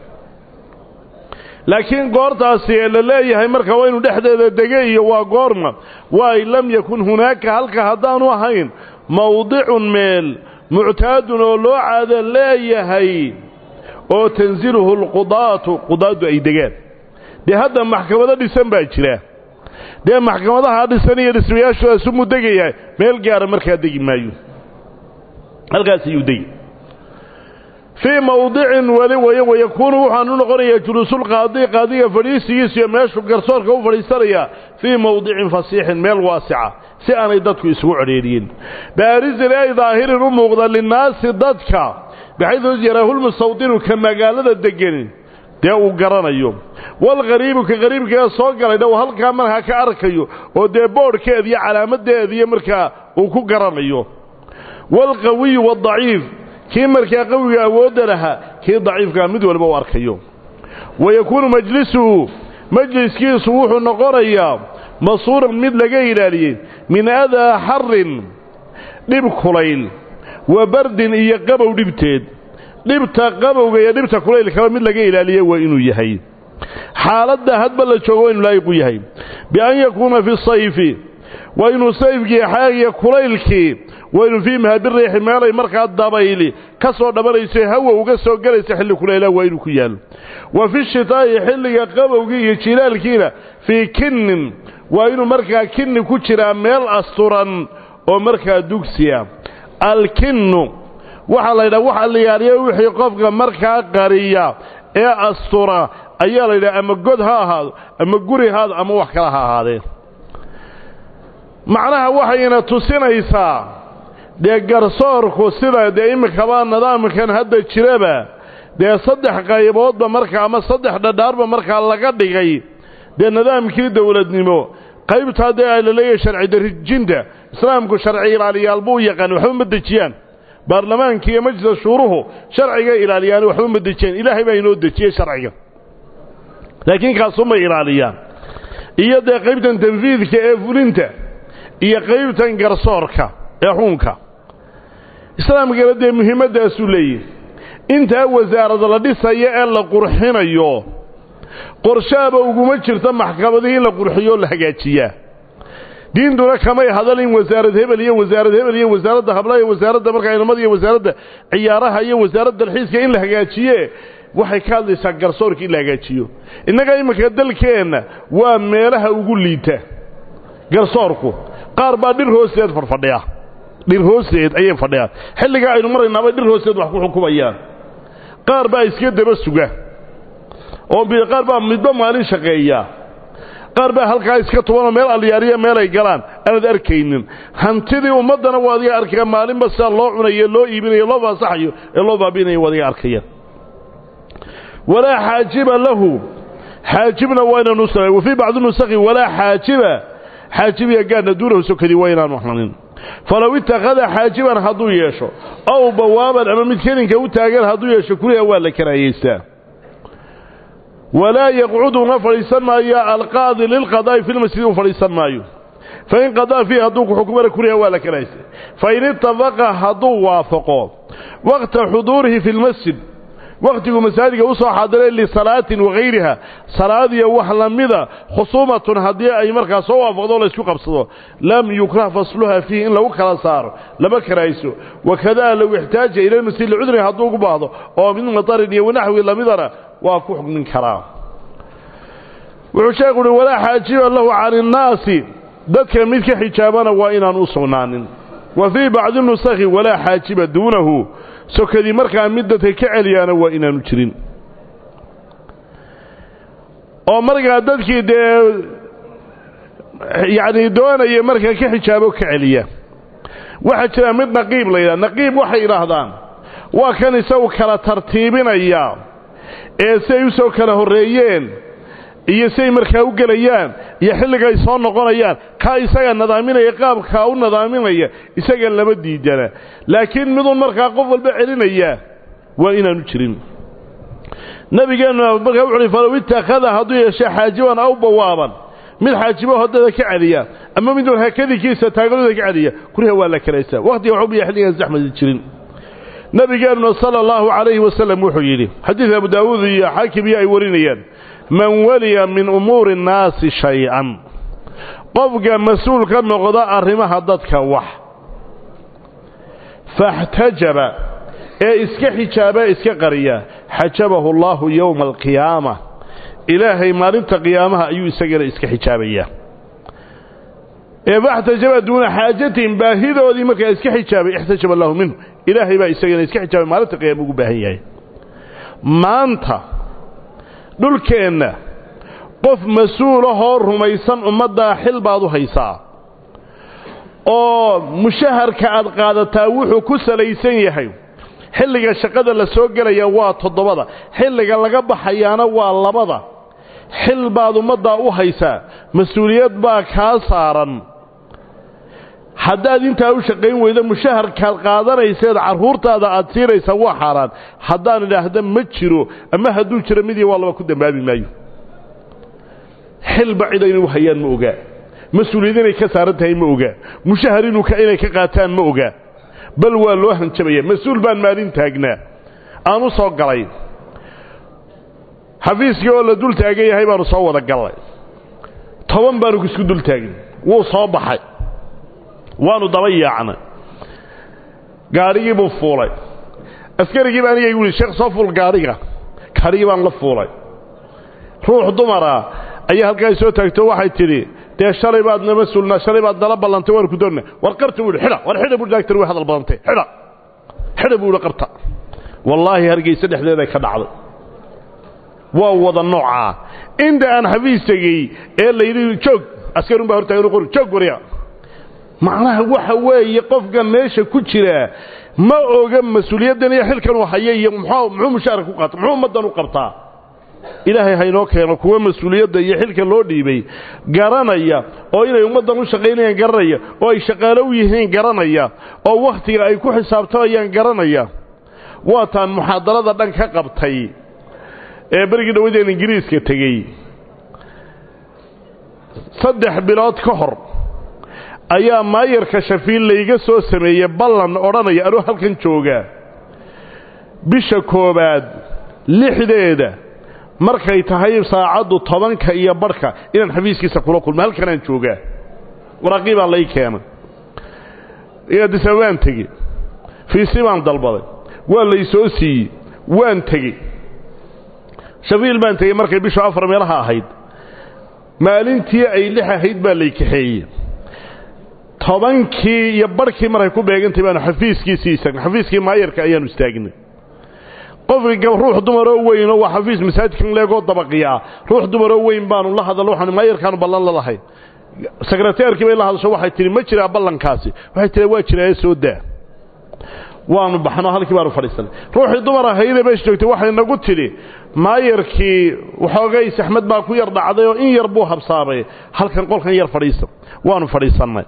laakiin goortaasi ee la leeyahay marka waa inuu dhexdeeda dege iyo waa goorma waay lam yakun hunaaka halka haddaanu ahayn mawdicun meel muctaadun oo loo caado leeyahay oo tansiluhu alqudaatu qudaaddu ay degaan dee hadda maxkamado dhisan baa jira dee maxkamadaha dhisan iyo dhismayaashoodaas umuu degayaa meel gaara markaa degi maayo halkaas ayuu degi fii mawdicin weli way wayakuunu waxaanu noqonayaa juluusulqaadi qaadiga fadhiisigiisa iyo meeshuu garsoorka u fadhiisanayaa fii mawdicin fasiixin meel waasica si aanay dadku isugu cedheeriyin baarisin ay daahirin u muuqda linnaasi dadka baxaydu yaraahulmustawdinu ka magaalada deganin dee uu garanayo walqariibu ka qariibkaee soo galayna uu halkaa markaa ka arkayo oo dee boodhkeeda iyo calaamadeediiyo markaa uu ku garanayo waalqawiyu waadaciif kii markaa qawiga awoodda lahaa kii daciifkaa mid walba u arkayo wa yakuunu majlisuhu majliskiisu wuxuu noqonayaa masuuran mid laga ilaaliyey min adaa xarin dhib kulayl wa bardin iyo qabow dhibteed dhibta qabowga iyo dhibta kulaylkaba mid laga ilaaliye waa inuu yahay xaaladda hadba la joogo waa inuu laayiqu yahay bian yakuuna fi sayfi waa inuu sayfkii xaagiyo kulaylkii waa inuu fii mahabiriixi meelay markaa dabayli ka soo dhabanayso hawa uga soo gelaysa xilli kulayla waa inuu ku yaalo wa fi shitaa'i xilliga qabowgii iyo jilaalkiina fii kinnin waa inuu markaa kinni ku jiraa meel asturan oo markaa dugsiya alkinnu waxaa la yidhaha waxa la yaaliya wixii qofka markaa qariya ee astura ayaa la yidhaha ama god ha ahaado ama guri haado ama wax kale ha ahaadee macnaha waxayna tusinaysaa dee garsoorku sida dee iminkaba nidaamkan hadda jiraba dee saddex qayboodba markaa ama saddex dhadhaarba markaa laga dhigay dee nidaamkii dowladnimo qaybtaa dee ay la leeyahay sharci darijinta islaamku sharci ilaaliyaal buu yaqaan waxba ma dejiyaan baarlamaanka iyo majlis shuuruhu sharciga ilaaliyaan waxba ma dejiyaan ilaahay baa inoo dejiyey sharciga laakiin kaasumay ilaaliyaan iyo dee qaybtan tanfiidka ee fulinta iyo qaybtan garsoorka ee xuunka islaamkana dee muhiimmaddaasuu leeyahy intaa wasaarada la dhisayo ee la qurxinayo qorshaaba uguma jirto maxkamadihii in la qurxiyo o la hagaajiyaa diintuna kamay hadalin wasaarad hebel iyo wasaarad hebel iyo wasaaradda hablaha iyo wasaaradda markaa inamada iyo wasaaradda ciyaaraha iyo wasaaradda dalxiiska in la hagaajiye waxay ka hadlaysaa garsoorka in la hagaajiyo innaga iminka dalkeenna waa meelaha ugu liita garsoorku qaar baa dhir hoosteed fadhfadhiya dhir hoosteed ayay fadhiyaan xilligaa aynu maraynaabay dhir hoosteed wax ku xukumayaan qaar baa iska daba suga oo qaar baa midba maalin shaqeeya qaar baa halkaa iska tubanoo meel alyaariya meelay galaan aanad arkaynin hantidii ummaddana waa adiga arkaya maalinba sidaa loo cunayo loo iibinayo loo faasaxayo ee loo baabinayo waa adiga arkayaan walaa xaajiba lahu xaajibna waa inaanu samay wa fii bacdi nusakhi walaa xaajiba xaajibiya gaadna duunahu sokadii waa inaanu hanin falow ittakhada xaajiban hadduu yeesho ow bawaaban ama mid kelinka u taagan hadduu yeesho kuriha waa la karaayeystaa walaa yaqcudu una fadhiisan maayo alqaadi lilqadaa'i fi lmasjidi u fadhiisan maayo fain qadaa fiihi hadduu ku xukumana kuriha waa la karahaystay fain itafaqa hadduu waafaqo waqta xuduurihi fi lmasjid wakhtigu masaajidka u soo xaadiray lisalaatin wakayriha salaad iyo wax lamida khusuumatun haddii ay markaa soo waafaqdo o laysku qabsado lam yukrah fasluha fiihi in lagu kala saaro lama karayso wakadaa low ixtaaja ila lmasjid licudrin hadduu ugu baahdo oo min matarin iyo wanaxwi lamidana waa ku xukmin karaa wuxuu sheekhu uhi walaa xaajiba lahu can innaasi dadka mid ka xijaabana waa inaan u sugnaanin wa fii bacdi nusakhi walaa xaajiba duunahu sokadii markaa mid dadka ka celiyaana waa inaanu jirin oo markaa dadkii dee yacni doonaya markaa ka xijaabo ka celiya waxaa jira mid naqiib la yidhaha naqiib waxay idhaahdaan waa kan isagu kala tartiibinaya ee siay u soo kala horreeyeen iyo siay markaa u gelayaan iyo xilliga ay soo noqonayaan kaa isaga nadaaminaya qaabkaa u nadaaminaya isaga lama diidana laakiin midun markaa qof walba celinaya waa inaanu jirin nabigeennu markaa wuxu uhi falow ittakhada hadduu yeeshe xaajiban aw bawaaban mid xaajibo hoddada ka celiya ama midun hakadikiisa taagadooda ka celiya kuriha waa la kalaysaa wakhtiga waxubiya xilligaan saxmadi jirin nabigeennuna sala allahu calayhi wasalam wuxuu yidhi xadiid abu daawuud iyo xaakim iyo ay warinayaan man waliya min umuuri nnaasi shay-an qofka mas-uul ka noqda arrimaha dadka wax faxtajaba ee iska xijaaba iska qariya xajabahu allaahu yowma alqiyaama ilaahay maalinta qiyaamaha ayuu isagana iska xijaabayaa ee faxtajaba duuna xaajatin baahidoodii markaa iska xijaabay ixtajaba allahu minhu ilaahay baa isagana iska xijaabay maalinta qiyama ugu baahan yahay maanta dhulkeenna qof mas-uulahoo rumaysan ummaddaa xil baad u haysaa oo mushaharka aad qaadataa wuxuu ku salaysan yahay xilliga shaqada la soo gelaya waa toddobada xilliga laga baxayaana waa labada xil baad ummaddaa u haysaa mas-uuliyad baa kaa saaran haddaad intaa u shaqayn weydo mushaharkaad qaadanayseed carruurtaada aad siinaysaa waa xaaraan haddaan idhaahda ma jiro ama hadduu jiro midii waa laba ku dambaabi maayo xilba cid inay u hayaan ma ogaa mas-uuliyad inay ka saaran tahay ma ogaa mushahar inuu inay ka qaataan ma ogaa bal waa loo hanjabaya mas-uul baan maalin taagnaa aan u soo galay xafiiskii oo la dul taagan yahay baanu soo wada gallay toban baanu isku dul taagin wuu soo baxay waanu daba yaacnay gaadhigii buu fuulay askarigii baa aniga igu yihi sheekh soo fuul gaadhiga gaadhigii baan la fuulay ruux dumara ayaa halkaa soo taagto waxay tidhi dee shalay baad nama sulnaa shalay baad nala ballantay waan ku doonna war qarta buu yidhi xidha war xidha buu daagtar way hadal badantay xidha xidha buu yidhi qarta wallaahi hargeysa dhexdeeday ka dhacday waa wada noocaa inta aan xafiis tegey ee layidhi joog askarun baa hortaagan qori joog warya macnaha waxa weeye qofkan meesha ku jira ma oga mas-uuliyaddan iyo xilkan uu haya iyo muxuu mushaarka ku qaata muxuu ummaddan u qabtaa ilaahay haynoo keeno kuwa mas-uuliyadda iyo xilka loo dhiibay garanaya oo inay ummaddan u shaqaynayaan garanaya oo ay shaqaalo u yihiin garanaya oo wakhtiga ay ku xisaabtamayaan garanaya waataan muxaadarada dhan ka qabtay ee berigii dhawadeen ingiriiska tegey saddex bilood ka hor ayaa maayarka shafiil layga soo sameeyey ballan odhanaya anuu halkan joogaa bisha koowaad lixdeeda markay tahay saacaddu tobanka iyo barhka inaan xafiiskiisa kula kulmo halkanaan joogaa waraaqii baa lay keenay adisababaan tegey fiisi baan dalbaday waa lay soo siiyey waan tegey shafiil baan tegey markay bishu afar meelaha ahayd maalintii ay lix ahayd baa lay kaxeeyey tobankii iyo barhkii markay ku beegantay baanu xafiiskiisii istaagnay xafiiskii maayarka ayaanu istaagnay qofki ruux dumaroo weynoo waa xafiis masaajidkan leegoo dabaqiyaa ruux dumaroo weyn baanu la hadallo waxaanu maayarkaanu ballan la lahay sekreteerkii bay la hadasho waxay tihi ma jiraa ballankaasi waxay tihi waa jiraaye soo daa waanu baxno halkii baanu fadhiisanay ruuxii dumar ahaydee meesha joogtay waxay nagu tidhi maayarkii waxoogay saxmad baa ku yar dhacday oo in yar buu habsaamay halkan qolkan yar fadhiisa waanu fadhiisannay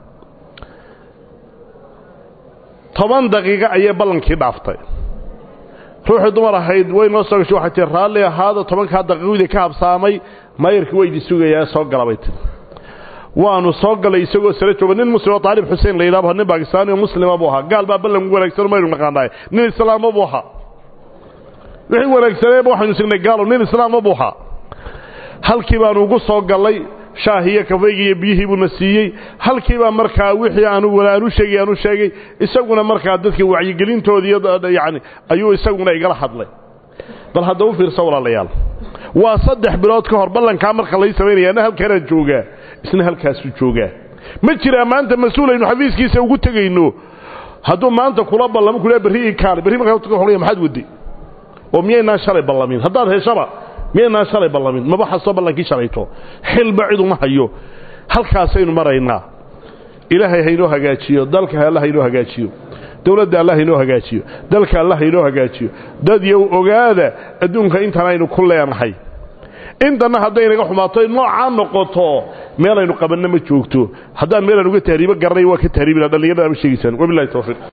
toban daqiiqo ayay ballankii dhaaftay ruuxii dumar ahayd way noo soo gashay waxay tii raalli ahaada tobankaa daqiiqadii ka habsaamay maayarkii waa idin sugayaa soo galabay tii waanu soo galay isagoo sare jooga nin muslim oo taalib xuseen la yidhahdo nin bakistaani oo muslima buu ahaa gaal baa ballan wanaagsan maynu naqaanaay nin islaamo buu ahaa wixii wanaagsaneeba waxaynu signay gaalo nin islaama buuxa halkii baanu ugu soo gallay shaahiyo kafaygi iyo biyihii buuna siiyey halkiibaa markaa wixii aanu aanu sheegay aanu sheegay isaguna markaa dadka wacyigelintoodii yani ayuu isaguna igala hadlay bal hadda u fiirsa walaalayaal waa saddex bilood ka hor ballankaa marka lay samaynaya ana halkanaan joogaa isna halkaasuu joogaa ma jiraa maanta mas-uul aynu xafiiskiisa ugu tegayno hadduu maanta kula ballamo kula berri ii kaale berri markaa maxaad wadday oo miyaynaan shalay ballamin haddaad heshaba miyaynaan shalay ballamin maba xasto ballankii shalayto xilba ciduma hayo halkaasaynu maraynaa ilaahay haynoo hagaajiyo dalka allah haynoo hagaajiyo dowladda allah haynoo hagaajiyo dalka allah haynoo hagaajiyo dad yow ogaada adduunka intan aynu ku leenahay intanna hadday naga xumaato noocaa noqoto meelaynu qabanna ma joogto haddaan meelaan uga tahriibo garanay waa ka tahriibina dhallinyarada ama sheegaysaan wabilahi tawfiiq